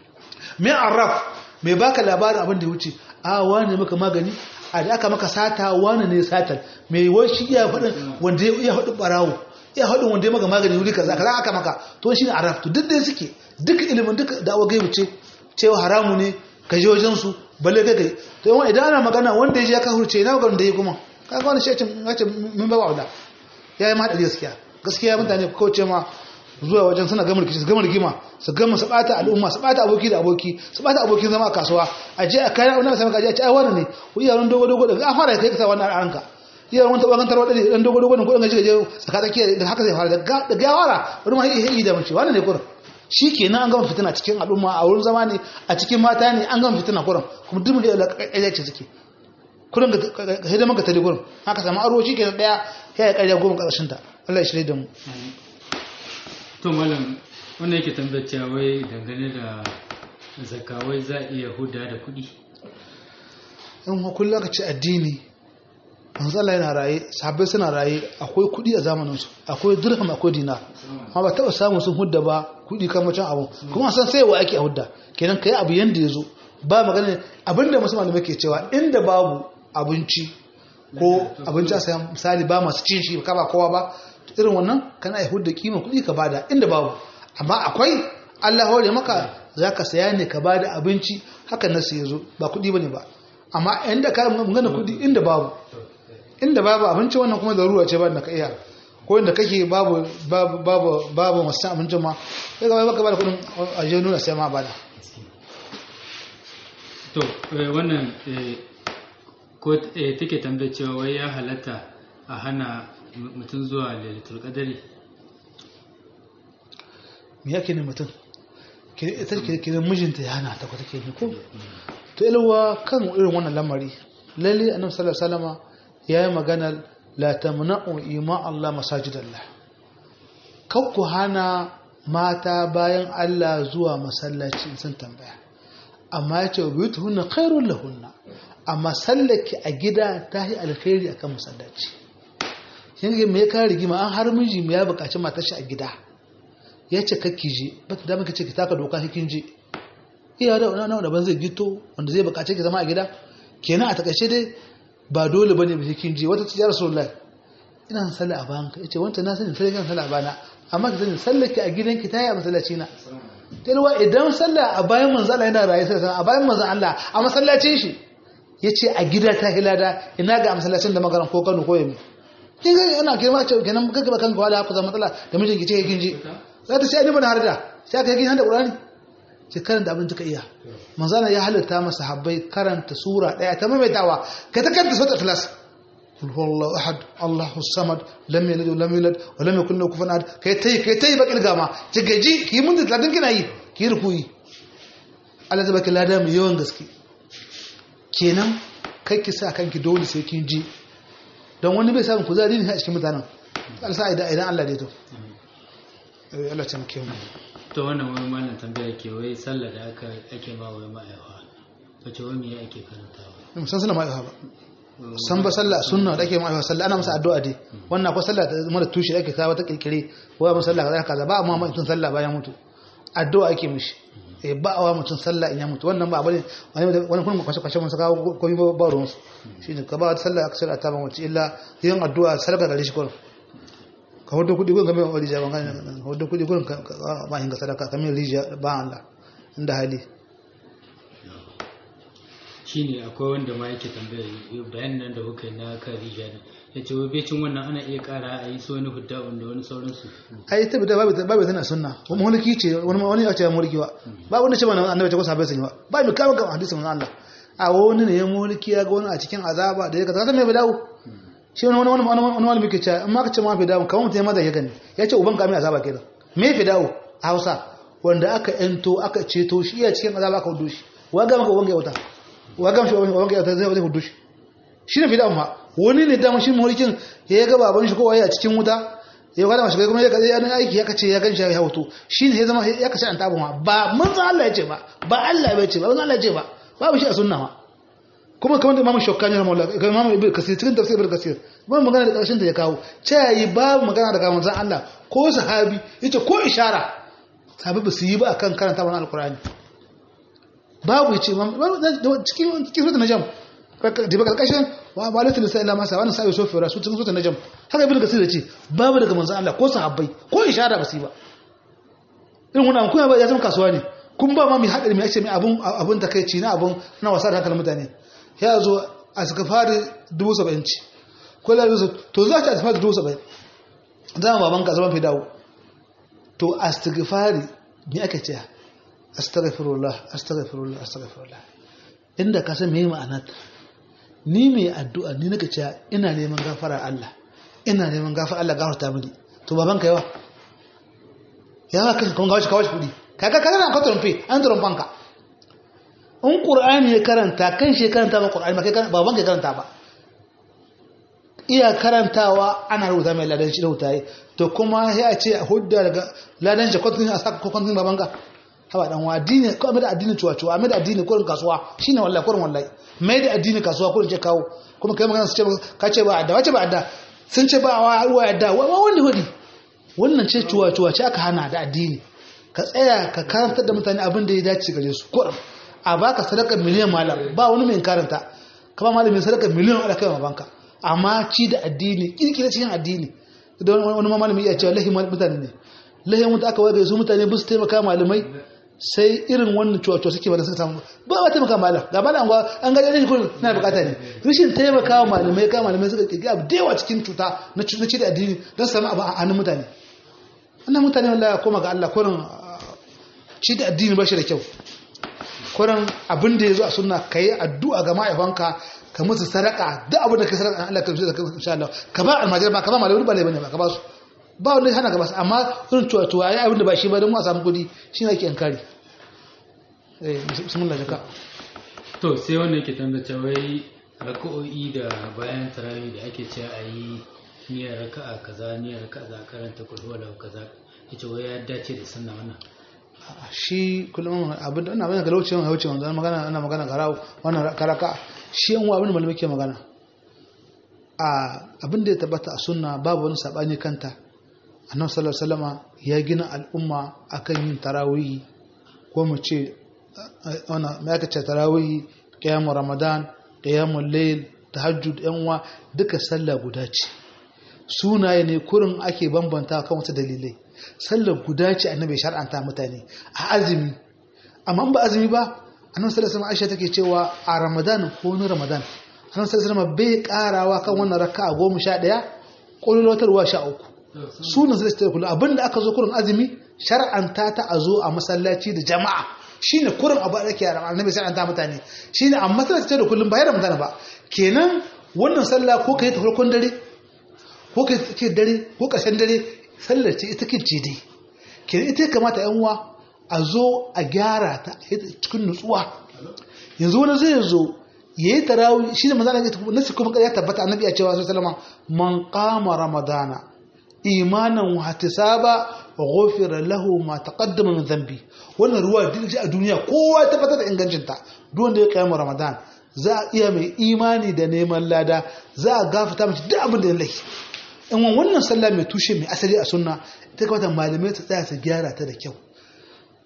me arraf mai baka labarin abin da ya wuce a wani maka magani a da aka maka sata wani ne satar mai washi iya faɗin wanda ya iya faɗin ɓarawo iya faɗin wanda ya maka magani wuri kaza kaza aka maka to shi ne araf to duk da suke duk ilimin duk da awa gaibu ce cewa haramu ne ka je wajen su balle ga gai to yawan idan ana magana wanda ya je ya ka hurce na ga wanda ya kuma kaga wani shi ce min ba wa'ula ya yi ma haɗari gaskiya gaskiya mutane ko ce ma zuwa wajen suna gama rikici su gama rigima su gama su bata al'umma su bata aboki da aboki su bata abokin zama a kasuwa a je a kai wani sami kaji a ce ai wani ne ku iya wani dogo dogo da an fara kai kasa wannan ranka iya wani taɓa gantar wadda dan dogo dogo da kudin gaji gaje tsaka tsakiya da haka zai fara da ga yawara wani ma iya yi da mace wani ne kurin shi kenan an gama fitina cikin al'umma a wurin zama ne a cikin mata ne an gama fitina kurin kuma duk da ƙarya ce suke kurin ga hidiman ka tare kurin haka samu aro shi kenan ɗaya ya yi ƙarya goma ƙarshen ta Allah ya shirya da mu to malam wanda yake tambayar cewa wai dangane da zakawai za a iya huda da kuɗi in wa kullum aka ce addini manzala yana raye sahabbai suna raye akwai kuɗi a zamaninsu akwai dirham akwai dinar amma ba taɓa samun sun hudda ba kuɗi kan macen abu kuma san sai wa ake a hudda kenan kai abu yanda ya zo ba magana abinda musu malamai ke cewa inda babu abinci ko abinci a sayan misali ba masu cin shi ka ba kowa ba irin wannan kana yi hudda kima kuɗi ka bada inda babu amma akwai Allah hore maka za ka saya ne ka bada abinci haka nasu ya zo ba kuɗi ba ne ba amma inda ka magana kuɗi inda babu inda babu abinci wannan kuma zarura ce ba da ka iya ko inda kake babu babu babu babu masu abincin ma sai ka baka bada kuɗin a je nuna sai ma bada to wannan ko take tambayar cewa wai ya halatta a hana mutum zuwa lailatul qadari me yake ne mutum ita kiran mijinta ya hana ta kwata ke ne ko to ilwa kan irin wannan lamari lalle annabi sallallahu alaihi wasallama yayi magana la tamna'u ima Allah masajidallah kan ku hana mata bayan Allah zuwa masallaci sun tambaya amma yace buyutuhunna khairul lahunna amma sallaki a gida ta yi alkhairi akan masallaci yin ga me ka rigima an har miji ya bukaci matar shi a gida ya ce kakki je ba ta dama kace ki taka doka kin je iya da wani da ban zai gito wanda zai bukace ki zama a gida kenan a takaice dai ba dole bane ba kin je wata ce ya rasulullahi ina son sallah a bayan ka yace wanta na sani sai kan sallah a bana amma ki sani sallar ki a gidanki ta yi a masallaci na talwa idan sallah a bayan manzo Allah yana raye sai a bayan manzo Allah a masallacin shi yace a gida ta hilada ina ga masallacin da magaran ko Kano ko Yemi kin ga ina kirma ce kenan kaga ba kanka wala ku zama matsala da mijinki ce kin ji za ta sai ni bana harda sai ka kin hada Qur'ani ce karanta abin ka iya manzo Allah ya halatta masa habbai karanta sura daya ta maimaitawa kai ta karanta sura ikhlas قل هو الله احد الله الصمد لم يلد ولم يولد ولم يكن له كفوا احد kai tai kai tai bakil gama ce gaji ki mun da 30 kina yi ki rukuyi Allah zai baki lada mai yawan gaske kenan kai ki sa kanki dole sai kin ji don wani bai samun kuzari ne a cikin mutanen alsa idan idan Allah dai to eh Allah ta muke mu to wannan wani mallan tambaya ke wai sallah da aka ake ma wai ma'aiwa to ce wai me ake karantawa musan sallama ai ba san ba sallah sunna da ake ma'aiwa sallah ana masa addu'a dai wannan akwai sallah ta mara tushe ake kawo ta kirkire wai mun sallah kaza kaza ba amma mutum sallah bayan mutu addu'a ake mishi eh ba awa mutum sallah in ya mutu wannan ba bane wani wani kuma kwashe kwashe mun saka komai ba ba ruwan su shine ka ba sallah aka shirya ta ba mace illa yin addu'a sadaka gare shi kullum ka hudu kudi gurin kamar wani rijiya ban ka hudu kudi gurin ka ba hinga sadaka kamar rijiya ba Allah inda hali shine akwai wanda ma yake tambaya bayan nan da kuka yi na kan rijiya ne ya ce wai becin wannan ana iya kara a yi su wani hudda wanda wani sauransu ai ta bida babu babu tana sunna kuma mulki ce wani wani ya ce mulki ba ba wanda ce mana annabi ce ko sahabbai sun yi ba ba mi kawo kan hadisin Allah a wani ne ya mulki ya ga wani a cikin azaba da ya kaza me bidawo shi wani wani wani wani wani muke ce amma ka ce ma bidawo kamar mutum ya maza ya gani ya ce uban ka mai azaba kenan me bidawo a Hausa wanda aka ento aka ceto shi iya cikin azaba aka hudu shi wa ga maka uban ya wuta wa ga shi uban ya wuta zai zai hudu shi shi ne bidawo ma wani ne dama shi mulkin ya ga baban shi ko waye a cikin wuta ya ga mashi kuma ya ga ya aiki ya kace ya ganshi ya hoto shi ne ya zama ya kace an tabu ma ba manzo Allah ya ce ba ba Allah ya ce ba manzo Allah ya ce ba babu shi a sunna ma kuma kamar da Imam Shawkani rahimahullah ga Imam Ibn Kasir cikin tafsir Ibn Kasir ba magana da karshen ta ya kawo cewa babu magana daga manzon Allah ko sahabi yace ko ishara sahabi ba su yi ba akan karanta wannan alqur'ani babu yace cikin cikin suratul najm da karkashin wa malatul nisa illa masa wannan sai sofi rasu cikin suratul najm haka ibn kasir yace babu daga manzon Allah ko sahabbai ko ishara ba su yi ba irin wannan kuma ba ya zama kasuwa ne kun ba ma mai hadari mai yace mai abun abun takeici na abun na wasa da hankalin mutane ya zo a suka fara 70 ci ko la to za ta fara 70 zama baban ka zaman fi dawo to astighfari me ake cewa astaghfirullah astaghfirullah astaghfirullah inda ka san me ma'anar ni mai addu'a ni naka cewa ina neman gafara Allah ina neman gafara Allah gafarta mini to baban ka yawa yawa kan kun gawashi kawashi kudi kaga kaga na ka trompe an trompan ka in qur'ani ya karanta kan shi karanta ba qur'ani ba kai baban ka karanta ba iya karantawa ana rubuta mai ladan shi da hutaye to kuma sai a ce a hudda daga ladan shi kwantin a saka kwantin baban ka hawa dan wa addini ko mai da addini cuwa cuwa mai da addini kurin kasuwa shine wallahi kurin wallahi mai da addini kasuwa kurin ce kawo kuma kai magana su ce ka ce ba adda wace ba adda sun ce ba wa wa adda wa wanda hudi wannan ce cuwa cuwa ce aka hana da addini ka tsaya ka karantar da mutane abin da ya dace gare su kurin a baka sadaka miliyan malam ba wani mai karanta kama malamin sadaka miliyan ala kai banka amma ci da addini kirkira cikin addini da wani malamin iya cewa lahi mutane ne lahi mutu aka waga su mutane ba su taimaka malamai sai irin wannan cuwa-cuwa suke bada suka samu ba ba taimaka malam ga malam an gaji ne kuma na bukata ne rashin taimaka wa malamai ka malamai suka kirkira abu da yawa cikin cuta na ci da addini don samu abu a hannun mutane wannan mutane wallahi koma ga Allah kurin ci da addini ba shi da kyau kurin abin da ya zo a sunna ka yi addu'a ga ma'aifanka ka musu sadaka duk abin da ka sadaka Allah ka da insha Allah ka ba almajiri ba ka ba malamai ba ne bane ba ka ba su ba wanda hana ka ba su amma irin tuwa tuwa ya abin da ba shi ba don mu a samu kudi shi ne ake yankari eh bismillah jaka to sai wanda yake tambace wai raka'o'i da bayan tarawih da ake cewa a yi niyyar raka'a kaza niyyar raka'a za karanta kulhu wala kaza yace wai ya dace da sunna wannan shi kullum abin da ina ga laucewa ya wuce wannan magana ana magana garau wannan karaka shi yan abin da malamai ke magana a abin da ya tabbata a sunna babu wani sabani kanta annabi sallallahu alaihi wasallama ya gina al'umma akan yin tarawih ko mu ce wannan me aka ce tarawih qiyamul ramadan qiyamul layl tahajjud yan uwa duka sallah guda ce sunaye ne kurin ake bambanta kan wasu dalilai sallar guda ce annabi shar'anta mutane a azumi amma ba azumi ba annabi sallallahu alaihi Aisha take cewa a Ramadan ko ni Ramadan annabi sallallahu alaihi bai karawa kan wannan raka'a 11 kullotarwa 13 sunan sai ta kullu abinda aka zo kurin azumi shar'anta ta a zo a masallaci da jama'a shine kurin abu da ke annabi shar'anta mutane shine amma sai ta da kullum ba Ramadan ba kenan wannan sallah ko kai ta farkon dare ko kai take dare ko ƙarshen dare sallar ce ita kin ce dai kenan ita kamata yan uwa a zo a gyara ta cikin nutsuwa yanzu wani zai zo ya yi tarawih shi ne manzana ya tafi nasi kuma ya tabbata annabi ya cewa sallama man qama ramadana imanan wa ihtisaba ghufira lahu ma taqaddama min dhanbi wannan ruwa dinji a duniya kowa ya tabbatar da ingancin ta duk wanda ya kiyama ramadan za a iya mai imani da neman lada za a gafata mace duk abin da ya laifi in wannan sallah mai tushe mai asali a sunna ta kamata malamai ta tsaya su gyara ta da kyau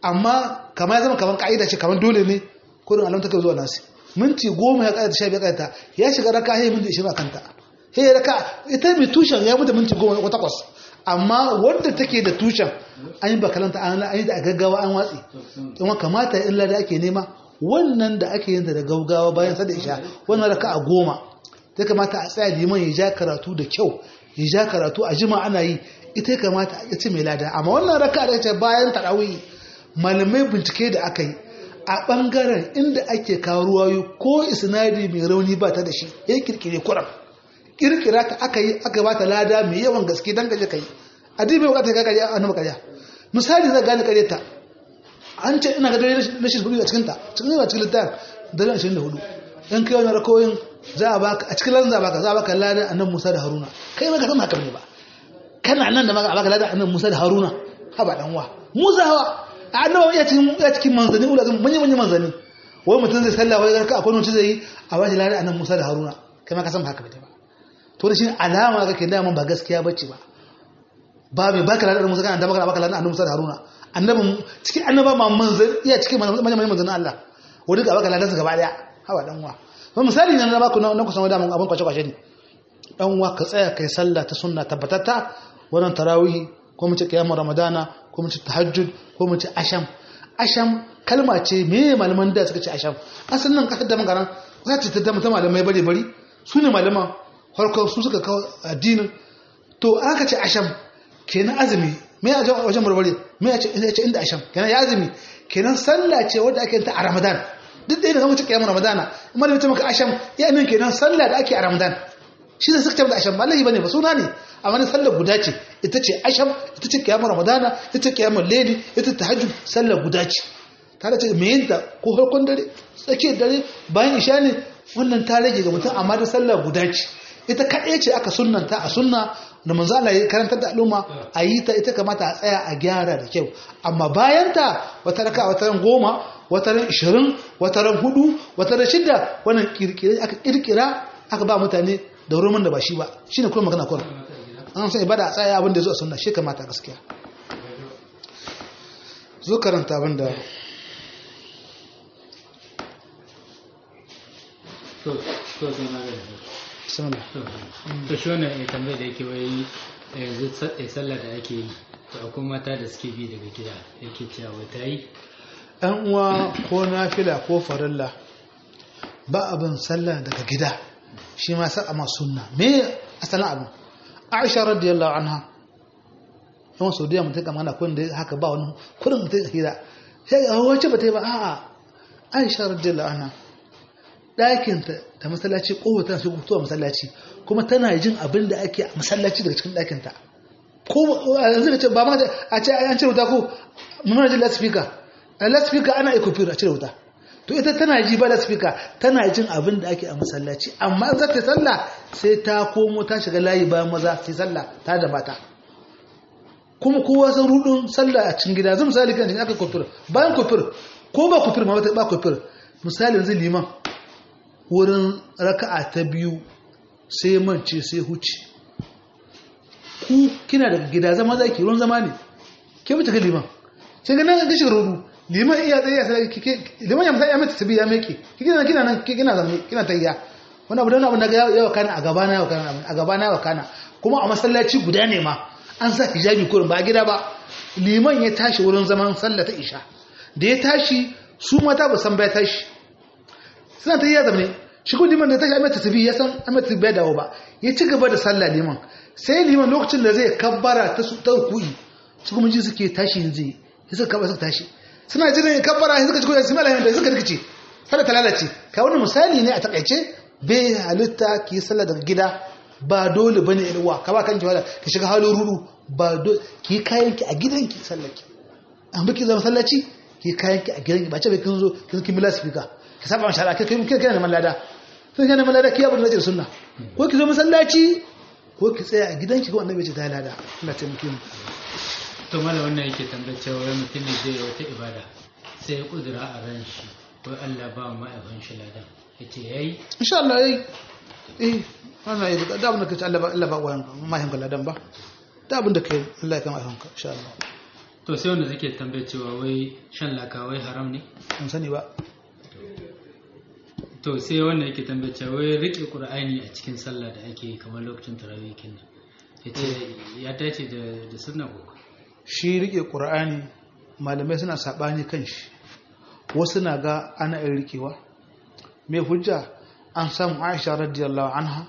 amma kamar ya zama kamar ka'ida ce kamar dole ne kurin alam take zuwa nasi minti goma ya ƙayyata sha biyar ƙayyata ya shiga raka ya minti ishirin a kanta ya raka ita mai tushen ya mutu minti goma ko takwas amma wanda take da tushen an yi bakalanta an yi da gaggawa an watsi kuma kamata illa da ake nema wannan da ake yin da gaggawa bayan sada isha wannan raka a goma ta kamata a tsaya liman ya ja karatu da kyau ya ja karatu a jima ana yi ita ya kamata a ce mai lada amma wannan raka da ce bayan tarawih malamai bincike da aka yi a bangaren inda ake kawo ruwayo ko isnadi mai rauni ba ta da shi ya kirkire kuran kirkira ta aka yi aka ba ta lada mai yawan gaske don gaje kai adibai bukatar ka karya annabi karya misali zai gane karya ta an ce ina ga dare rashin hudu a cikin ta cikin a cikin littafin dare 24 in kai wani rakoyin za a baka a cikin lanza baka za a baka lada annabi Musa da Haruna kai ma ka san haka ne ba kana nan da maka a baka lada annabi Musa da Haruna ha ba dan wa Musa hawa annabi ya cikin ya cikin manzani ula zan manya manya manzani wai mutum zai sallah wai ka akwai wani zai yi a bashi lada annabi Musa da Haruna kai ma ka san haka ne ba to da shi alama kake da mun ba gaskiya bace ba ba mai baka ladar musa kana da baka baka ladar annabi musa da haruna annabin cikin annaba ma manzan iya cikin manyan manyan manzan Allah wani ga baka ladar su gaba daya hawa dan uwa ba misali ne na baku na kusan wada mun abin kwace kwace ne dan uwa ka tsaya kai sallah ta sunna tabbatatta wannan tarawih ko mu ce qiyamul ramadana ko mu ce tahajjud ko mu ce asham asham kalma ce me malaman da suka ce asham asalin nan kasar da magaran za ta ta malamai bare bari su ne malaman farko su suka kawo addinin to aka ce asham kenan azumi me a wajen barbare me ya ce inda asham kenan ya azumi kenan sallah ce wadda ake ta a ramadan duk da yana zama cikin yamin ramadana amma da mutum maka asham ya nan kenan sallah da ake a ramadan shi ne suka ce da asham ba lahi bane ba suna ne amma ne sallah guda ce ita ce asham ita ce kiyamun ramadana ita ce kiyamun leli ita ta hajju sallah guda ce ta da ce me yin ta ko farkon dare tsakiyar dare bayan isha ne wannan ta rage ga mutum amma da sallah guda ce ita kaɗai ce aka sunanta a sunna da manzo Allah ya karantar da al'umma a yi ta ita kamata a tsaya a gyara da kyau amma bayan ta wata raka wata ran goma wata ran ishirin wata ran hudu wata ran shidda wannan kirkire aka kirkira aka ba mutane da roman da ba shi ba shine kuma magana kuma an san ibada a tsaya abin da zo a sunna shi kamata gaskiya zo karanta abin da to to sai magana bismillah to shi wannan ya tambaye da yake wai yanzu sallah da ake yi to akwai mata da suke bi daga gida yake cewa wai ta yi ɗan uwa ko nafila ko farilla ba abin sallah daga gida shi ma sa ma sunna me asalin abin aisha radiyallahu anha yawan saudiya mutum kama na kun da haka ba wani kudin mutum hira sai ga wacce ba ta yi ba a'a aisha radiyallahu anha ɗakinta da masallaci kowa tana shigo fitowa masallaci kuma tana jin abin da ake a masallaci daga cikin ɗakinta ko a yanzu ka ce ba ma a ce an cire wuta ko muna jin lasfika a lasfika ana ikofir a cire wuta to ita tana ji ba lasfika tana jin abin da ake a masallaci amma za ta sallah sai ta komo ta shiga layi bayan maza sai sallah ta da mata kuma kowa san rudin sallah a cikin gida zan misali kan aka kofir bayan kofir ko ba kofir ma ba kofir misali yanzu liman wurin raka'a ta biyu sai mance sai huce ku kina daga gida zama za ki ruwan zama ne ke mutu ga liman sai ga nan ga shiga rudu liman iya tsaye ya sai liman ya ya mata tabi ya meke kina kina nan kina zama kina tayya wannan abu da abu daga yawa kana a gaba na yawa kana a gaba na yawa kana kuma a masallaci guda ne ma an sa hijabi kurin ba gida ba liman ya tashi wurin zaman sallah ta isha da ya tashi su mata ba san ba ya tashi suna ta yi ya zamane shi kuma liman da ta shi amince tafi ya san amince bai dawo ba ya ci gaba da sallah liman sai liman lokacin da zai kabbara ta su ta ku'i su kuma ji suke tashi yanzu ya suka kabbara suka tashi suna jiran ya kabbara ya suka ci koyar simala da suka rikice sallah ta lalace ka wani misali ne a takaice bai halitta ki sallah daga gida ba dole bane ilwa ka ba kanki wala ki shiga halin rudu ba dole ki kayan ki a gidanki sallaki an baki zama sallaci ki kayan ki a gidanki ba ce bai kin zo kin kin mila speaker ka saba ma shari'a kai kai kana neman lada sai kana neman lada ki abu da nake sunna ko ki zo masallaci ko ki tsaya a gidanki ko annabi ce ta lada Allah ta muke mu to mala wannan yake tambayar cewa wai mutum ne zai yi wata ibada sai ya kudura a ran shi ko Allah ba mu ma'aikon shi ladan yace yayi insha Allah yayi eh wannan yi da abin da kace Allah ba Allah ba wayan mahin ladan ba da abin da kai Allah ya kama ayyukanka insha Allah to sai wanda take tambaye cewa wai shan laka wai haram ne in sani ba to sai wanda yake tambaye cewa wai rike qur'ani a cikin sallah da ake yi kamar lokacin tarawih kenan yace ya dace da da sunna ko shi rike ƙur'ani malamai suna saɓani kan shi wasu na ga ana yin rikewa mai hujja an samu aisha radiyallahu anha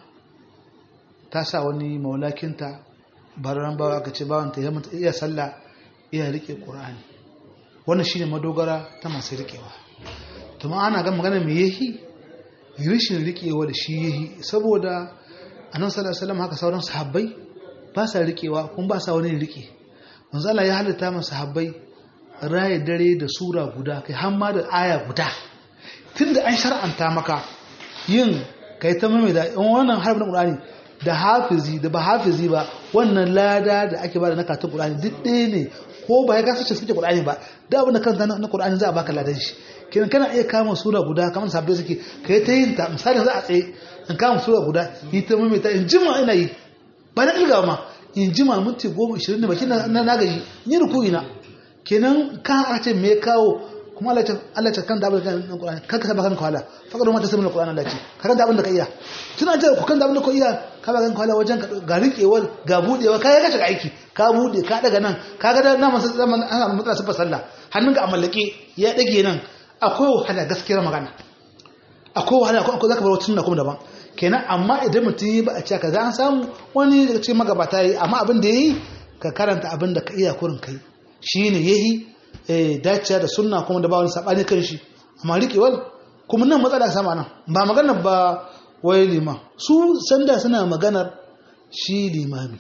ta sa wani maulakinta baran bawa aka ce bawanta ya mata iya sallah iya rike ƙur'ani wannan shine madogara ta masu rikewa tuma ana ga magana mai yahi rishin rikewa da shi yahi saboda annabi sallallahu alaihi wasallam haka sauran sahabbai ba sa rikewa kuma ba sa wani rike manzo Allah ya halitta masa sahabbai raye dare da sura guda kai har ma da aya guda tunda an shar'anta maka yin kai ta mai da in wannan harfin Qur'ani da hafizi da ba hafizi ba wannan lada da ake bada na karatun Qur'ani duk ɗaya ne ko ba ya kasance suke Qur'ani ba da abin da kanta na Qur'ani za a baka ladan shi kenan kana iya kama sura guda kamar sabbi suke kai ta yin ta misali za a tsaye in kama sura guda yi ta mai ta in jima ina yi ba na ilgawa ma in jima minti goma ishirin da baki na na gaji ni ruku ina kenan ka a ce me kawo kuma Allah ta Allah ta kan da abin da kan Qur'ani kan ka saba kan kwala fakar ma ta sanin Qur'ani Allah ce ka kan da abin da ka iya tuna ce ku kan da abin da ka iya ka ba kan kwala wajen ga riƙewar ga budewa ka ga shiga aiki ka bude ka daga nan ka ga na masa zaman ana mutsa su sallah hannunka a mallake ya dage nan akwai wahala gaskiyar magana akwai wahala akwai zaka bar wata sunna kuma daban kenan amma idan mutum yi ba a ce ka za an samu wani daga cikin magabata yi amma abin da ya yi ka karanta abin da ka iya kurin kai shi ne ya yi dacewa da sunna kuma da ba wani saɓani kan shi amma riƙewar kuma nan matsala sama nan ba maganar ba wai liman su sanda suna maganar shi limami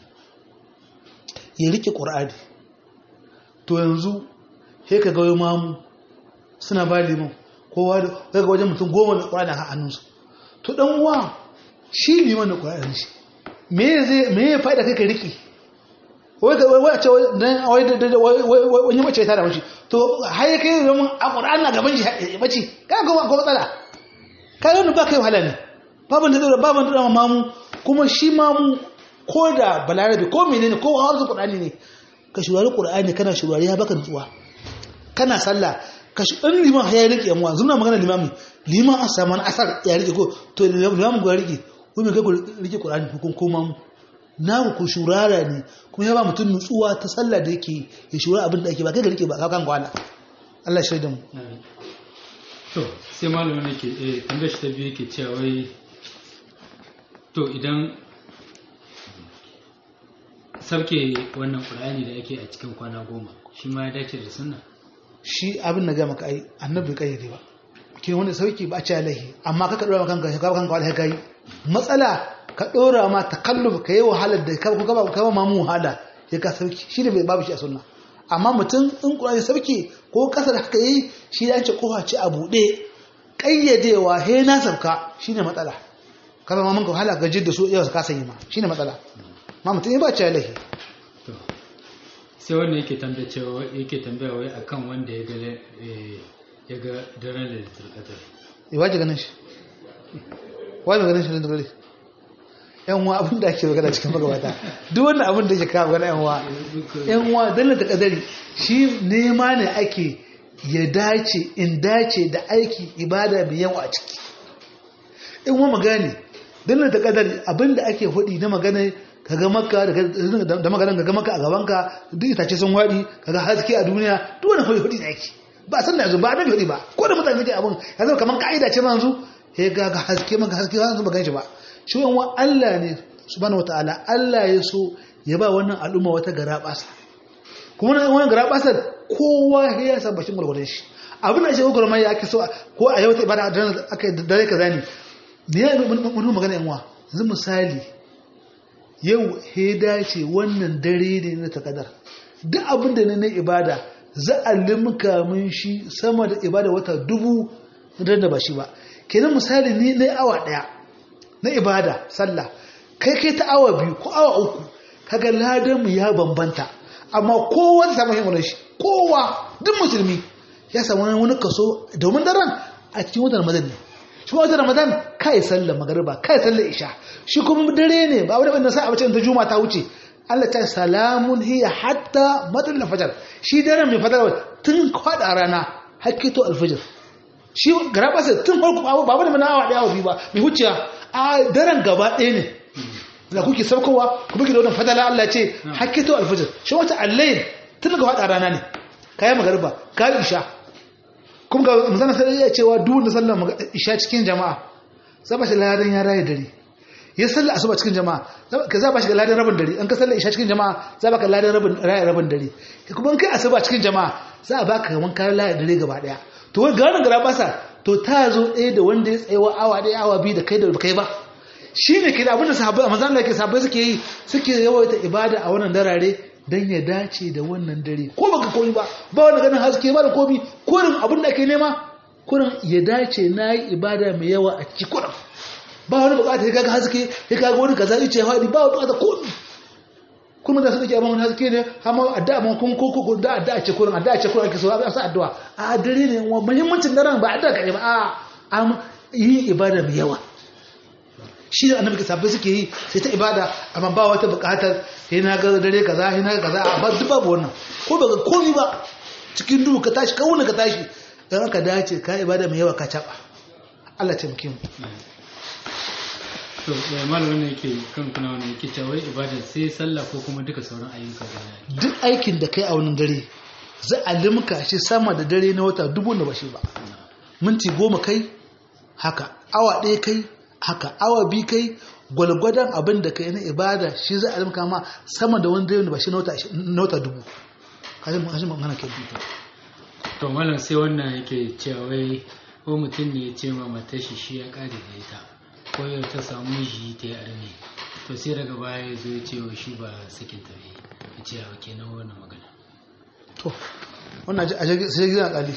ya riƙe ƙur'ani to yanzu sai ka ga mamu suna ba liman kowa da ga wajen mutum goma da ƙur'ani a hannunsu to dan uwa shi liman da ƙur'ani shi me zai me ya faɗa kai ka riki wai ka wai ce dan wai da wani mace ta da mace to har ya kai zaman a ƙur'ani na gaban shi ya bace ka ga ko matsala ka yi ba kai wahala ne baban da zai baban da mamu kuma shi mamu ko da balarabe ko menene ko hausa ƙur'ani ne ka shurari ƙur'ani kana shurari ya baka nutsuwa kana sallah ka shi ɗan liman ya rike yamuwa zuna magana limami liman an samu wani asar ya rike ko to limamin ku ya rike ko mai kai ku rike ƙur'ani hukun koma mu na ku shurara ne kuma ya ba mutum nutsuwa ta sallah da yake ya shura abin da ake ba kai ka rike ba ka kan kwana Allah shaida mu to sai malamin ne ke eh tambayar shi ta biyu yake cewa wai to idan sauke wannan ƙur'ani da ake a cikin kwana goma shi ma ya dace da sunna shi abin da ga maka ai annabi kayyade ba kin wanda sauki ba a ci alaihi amma ka dora maka kanka ka kanka wala kai matsala ka dora ma takalluf ka yi wahalar da ka ka ka ma mu wahala ya ka sauki shi ne bai babu shi a sunna amma mutum in Qur'ani sauki ko kasar haka yi shi ya ce kofa ce a bude kayyadewa he na sabka shine matsala kaza ma mun ka wahala gajin da su yau ka sanya ma shine matsala ma mutum ba ci alaihi to sai wanda yake tambaya cewa yake tambaya wai akan wanda ya ga ya ga daren lailatul qadr eh waje ganin shi waje ganin shi da dare yan uwa abin da ake magana cikin magabata duk wannan abin da yake kawo magana yan uwa yan uwa dallata kadari shi nema ne ake ya dace in dace da aiki ibada mai yawa a ciki in wa magani dallata kadari abin da ake hudi na magana kaga makka da maganan kaga makka a gabanka duk itace sun wadi kaga haske a duniya duk wani hudi hudi ake ba san da yanzu ba annabi hudi ba ko da mutane suke abun yanzu kaman kaida ce manzu he ga ga haske maka haske ba su gan shi ba shi wa Allah ne subhanahu wataala Allah ya so ya ba wannan al'umma wata garabasa kuma wannan garabasa kowa ya san bashin gurgurdan shi abin da shi gurgurdan mai ake so ko a yau ta ibada da aka dare kaza ne ne mun magana yan uwa yanzu misali yau he dace wannan dare ne na takadar duk abin da ne na ibada za a limka mun shi sama da ibada wata dubu da ba shi ba kenan misali ni na awa daya na ibada sallah kai kai ta awa biyu ko awa uku kaga ladan mu ya bambanta amma kowa ta samu himmar shi kowa duk musulmi ya samu wani kaso domin daren a cikin watan ramadan ne shi watan ramadan kai sallar magariba kai sallar isha shi kuma dare ne ba wani bane sai a bacin ta juma ta wuce Allah ta salamun hiya hatta matsalar fajar shi daren mai fadar tun kwada rana hakito alfajir shi gara basa tun farko abu babu da mana awa daya awa biyu ba mai wuciya a daren gaba ɗaya ne da kuke saukowa ku buke da wannan fadala Allah ce hakito alfajir shi wata allayin tun ga kwada rana ne kayan magariba ka isha kuma ga manzana sai ya cewa duk wanda sallar isha cikin jama'a za ba shi ladan ya raye dare ya sallar asuba cikin jama'a ka za ba shi ladan rabin dare an ka sallar isha cikin jama'a za ba ka ladan rabin raye rabin dare kuma in kai asuba cikin jama'a za a baka kaman kayan laye dare gaba daya to wani ga wannan gara basa to ta zo ɗaya da wanda ya tsayawa awa ɗaya awa biyu da kai da kai ba shi ne ke da abin da sahabbai manzan Allah ke sahabbai suke yi suke yawaita ibada a wannan darare don ya dace da wannan dare ko baka koyi ba ba wani ganin haske ba da komi kurin abin da ake nema kurin ya dace na yi ibada mai yawa a ciki kurin ba wani bukata ya kaga haske ya kaga wani kaza ice ya faɗi ba wani bukata komi kuma da su dake amma wani haske ne amma addu'a amma kun ko ko da addu'a ce kurin addu'a ce kurin ake so a sa addu'a a dare ne wa muhimmancin daren ba addu'a kai ba a am yi ibada mai yawa shi da annabi sabbai suke yi sai ta ibada amma ba wata bukatar sai na ga dare kaza sai na ga kaza a ba duk babu wannan ko ba ga komai ba cikin duhu ka tashi ka wuni ka tashi dan ka dace ka ibada mai yawa ka caba Allah ta muke mu to ya malamin ne yake kan kuna wani yake cewa ibada sai sallah ko kuma duka sauran ayyuka da duk aikin da kai a wannan dare za a limka shi sama da dare na wata dubu da bashi ba minti goma kai haka awa ɗaya kai haka awa bi kai gwalgwadon abin da kai na ibada shi za a limka ma sama da wani dare ba shi na wata dubu kashin kashin magana ke bi to malam sai wannan yake cewa wai ko mutum ne ya ce ma matar shi shi ya kare da ita ko yau ta samu miji ta yi arme to sai daga baya ya zo ya ce wa shi ba sakin ta bai ya ce ya kenan wannan magana to wannan a sai gidan kali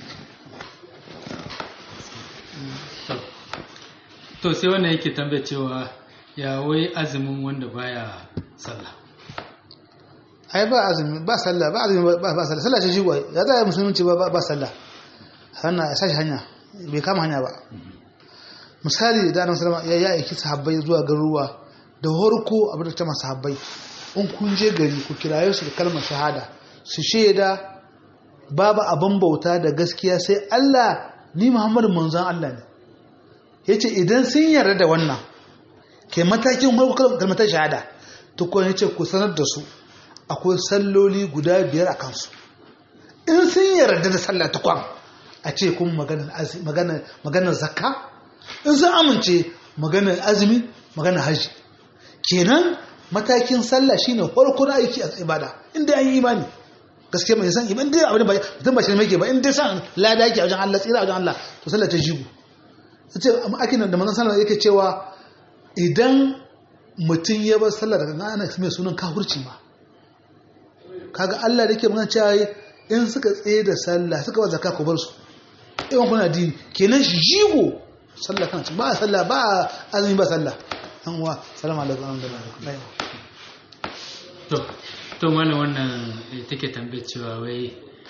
to sai wannan yake tambaye cewa ya wai azumin wanda baya sallah ai ba azumi ba sallah ba azumi ba ba sallah sallah ce shi gwai ya zai musulunci ba ba sallah hanna ya sashi hanya bai kama hanya ba misali da annabi sallama ya aiki sahabbai zuwa garuruwa da horko abin da ta masa sahabbai in kun je gari ku kiraye su da kalmar shahada su shaida babu abin bauta da gaskiya sai Allah ni Muhammadu manzon Allah ne yace idan sun yarda da wannan ke matakin kalmar shahada to ko yace ku sanar da su akwai salloli guda biyar a kansu in sun yarda da sallah ta kwan a ce kuma maganar zakka in sun amince maganar azumi maganar hajji kenan matakin sallah shine farkon aiki a ibada inda an yi imani gaskiya mai san iman dai abin ba mutum ba shi ne yake ba in dai san lada yake a wajen Allah tsira a wajen Allah to sallah ta jigo ce akin da manzon sallah yake cewa idan mutum ya bar sallah daga ana mai sunan kafirci ma kaga Allah da yake magana cewa in suka tsaye da sallah suka ba zakka ku bar su in kuna dini kenan shi jigo sallah kan ba sallah ba azumi ba sallah an wa salamu alaikum to to mana wannan take tambaye cewa wai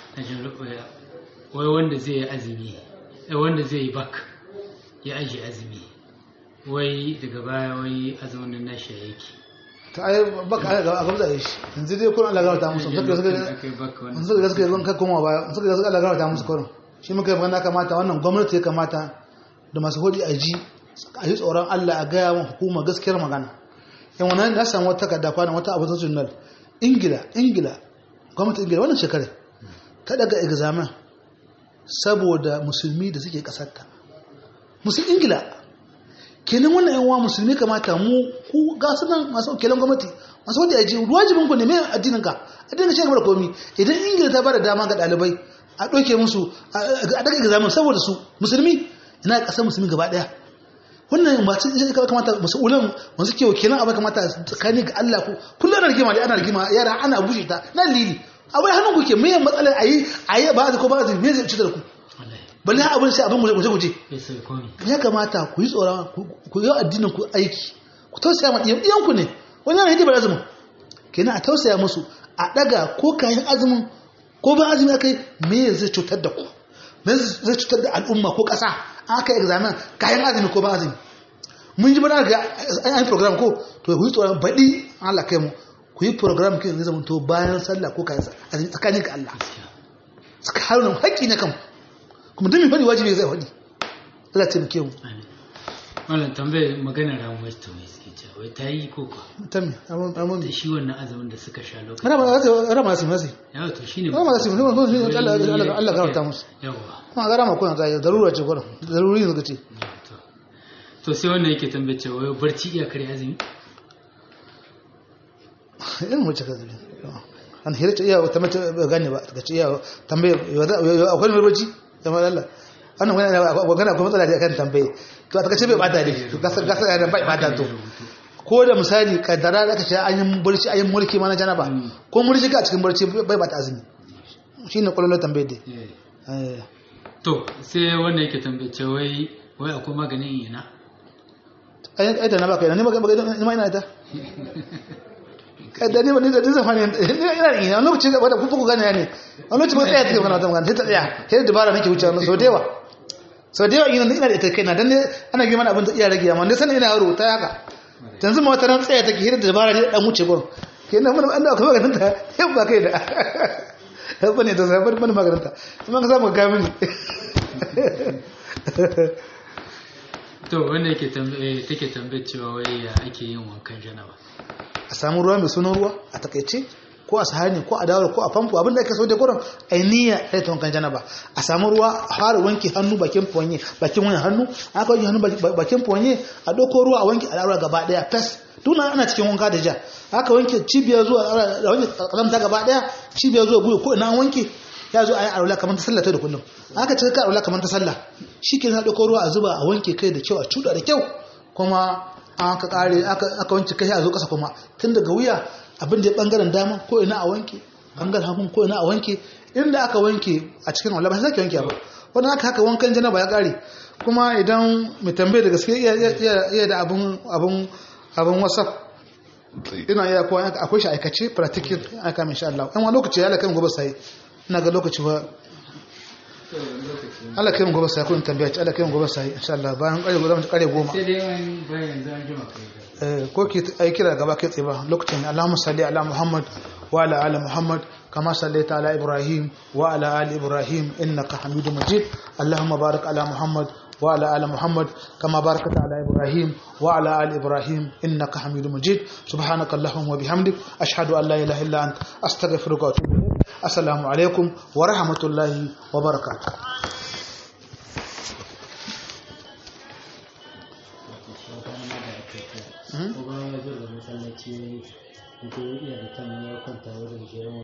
wai wanda zai yi azumi wanda zai yi bak ya aje azumi wai daga baya wai azumin nashi yake ta ai baka a gamza da shi yanzu dai kullum Allah ya ta musu suka suka suka gaske zan kai koma baya suka gaske Allah ya ta musu kullum shi muka yi magana kamata wannan gwamnati ya kamata da masu hodi a ji a yi tsoron Allah a gaya wa hukuma gaskiyar magana yan wannan na samu wata takarda kwana wata abu ta journal ingila ingila gwamnati ingila wannan shekarar ta daga examen saboda musulmi da suke kasarta musulmi ingila kenan wannan yan uwa musulmi kamata mu ku ga su nan masu kelan gwamnati masu wanda yaji wajibin ku ne mai addinin ka addinin shi gaba da komi idan ingila ta bada dama ga dalibai a doke musu a daga examen saboda su musulmi ina kasar musulmi gaba daya wannan masu shi kamata mas'ulan masu ke wakilan abai kamata tsakani ga Allah ku kullum ana rigima ana rigima yara ana bushe ta nan lili abai hannun ku ke mai matsalar ayi ayi ba ko ba me zai cutar ku balle abin sai abin guje guje ya kamata ku yi tsoron ku yi addinin ku aiki ku tausaya ma iyan ku ne wani yana hidimar azumin kenan a tausaya musu a daga ko kayan azumin ko ba azumi akai me zai cutar da ku me zai cutar da al'umma ko ƙasa aka yi examen kayan azumi ko ba azumi mun ji bana ga an yi program ko to ku yi tsoron baɗi Allah kai mu ku yi program kin zai zamanto bayan sallah ko kayan azumi tsakanin ka Allah suka haruna haƙƙi na kan kuma duk mai faɗi wajibi zai faɗi Allah ta muke mu wannan tambayar magana ramuwar ta mai suke cewa wai ta yi ko kwa tammi amma amma da shi wannan azumin da suka sha lokacin rama za rama su masi yawa to shine rama za su Allah Allah Allah gafarta musu yawa kuma ga rama kuna ga darura ce gurin daruri ne suka ce to to sai wannan yake tambayar cewa wai barci iya kare azumi irin wacce ka zabi an hira ce iya ta mace ba gane ba ta ce iya tambaye akwai mai barci kamar Allah wannan wani magana akwai matsala da kan tambaye to ta kace bai bata ne gasar gasar yana bai bata to ko da misali kaddara da kace an yi barci an yi mulki ma na janaba ko mulki ka cikin barci bai bata azumi shine kullun tambaye dai eh to sai wannan yake tambayar cewa wai wai akwai maganin yana ai ai da na baka ina ne maka ni ma ina da kada ne wani da zai fani ina ina lokaci da wanda kuku gane ne a lokacin ba tsaya take magana ta magana sai ta tsaya sai dabara nake wuce wannan so dewa so dewa ina ina da ita kaina dan ne ana gi mana abin da iya rage amma ne sanin ina yaro ta haka yanzu ma wata ran tsaya take hira da dabara ne dan wuce gon kenan mun an da akwai maganin ta yau ba kai da yau bane da zai bar mana maganin ta kuma ka samu ga mini to wannan yake tambaye take tambayar cewa wai ya ake yin wankan janaba a samu ruwa mai sunan ruwa a takaice ko a sahani ko a dawar ko a famfo abinda ake so da gurin ainiya sai ta wankan janaba a samu ruwa a fara wanke hannu bakin fonye bakin wani hannu aka wanke hannu bakin fonye a doko ruwa a wanke al'aura gaba daya fes tuna ana cikin wanka da ja aka wanke cibiyar zuwa a wanke kalamta gaba daya cibiyar zuwa guyo ko ina an wanke ya zo a yi alwala kamar ta sallah ta da kullum aka ce ka alwala kamar ta sallah shi ke na doko ruwa a zuba a wanke kai da kyau a cuda da kyau kuma aka kare aka wanke kai a zo kasa kuma tun daga wuya abin da ya bangaren dama ko ina a wanke bangaren hagun ko ina a wanke inda aka wanke a cikin wala ba sai sake wanke ba wannan aka haka wankan janaba ya kare kuma idan mai tambaye da gaske iya da abun abun abun whatsapp ina iya ko akwai shi aikace practical aka min insha Allah amma lokaci ya lakan gobe sai ina ga lokaci ba Allah kai mu gobe sai kun tambaya ci Allah kai mu gobe sai insha Allah bayan kare gobe kare goma sai dai wani bayan yanzu an jima kai eh ko ki ai kira gaba kai tsaye ba lokacin Allahumma salli ala Muhammad wa ala ali Muhammad kama sallaita ala Ibrahim wa ala ali Ibrahim innaka Hamidum Majid Allahumma barik ala Muhammad wa ala ali Muhammad kama barakta ala Ibrahim wa ala ali Ibrahim innaka Hamidum Majid subhanaka Allahumma wa bihamdik ashhadu an la ilaha illa anta astaghfiruka wa atubu ilayk assalamu alaikum wa rahmatullahi wa barakatuh ko ba ya zo da masallaci ya iya da kan ya kwanta wurin jiran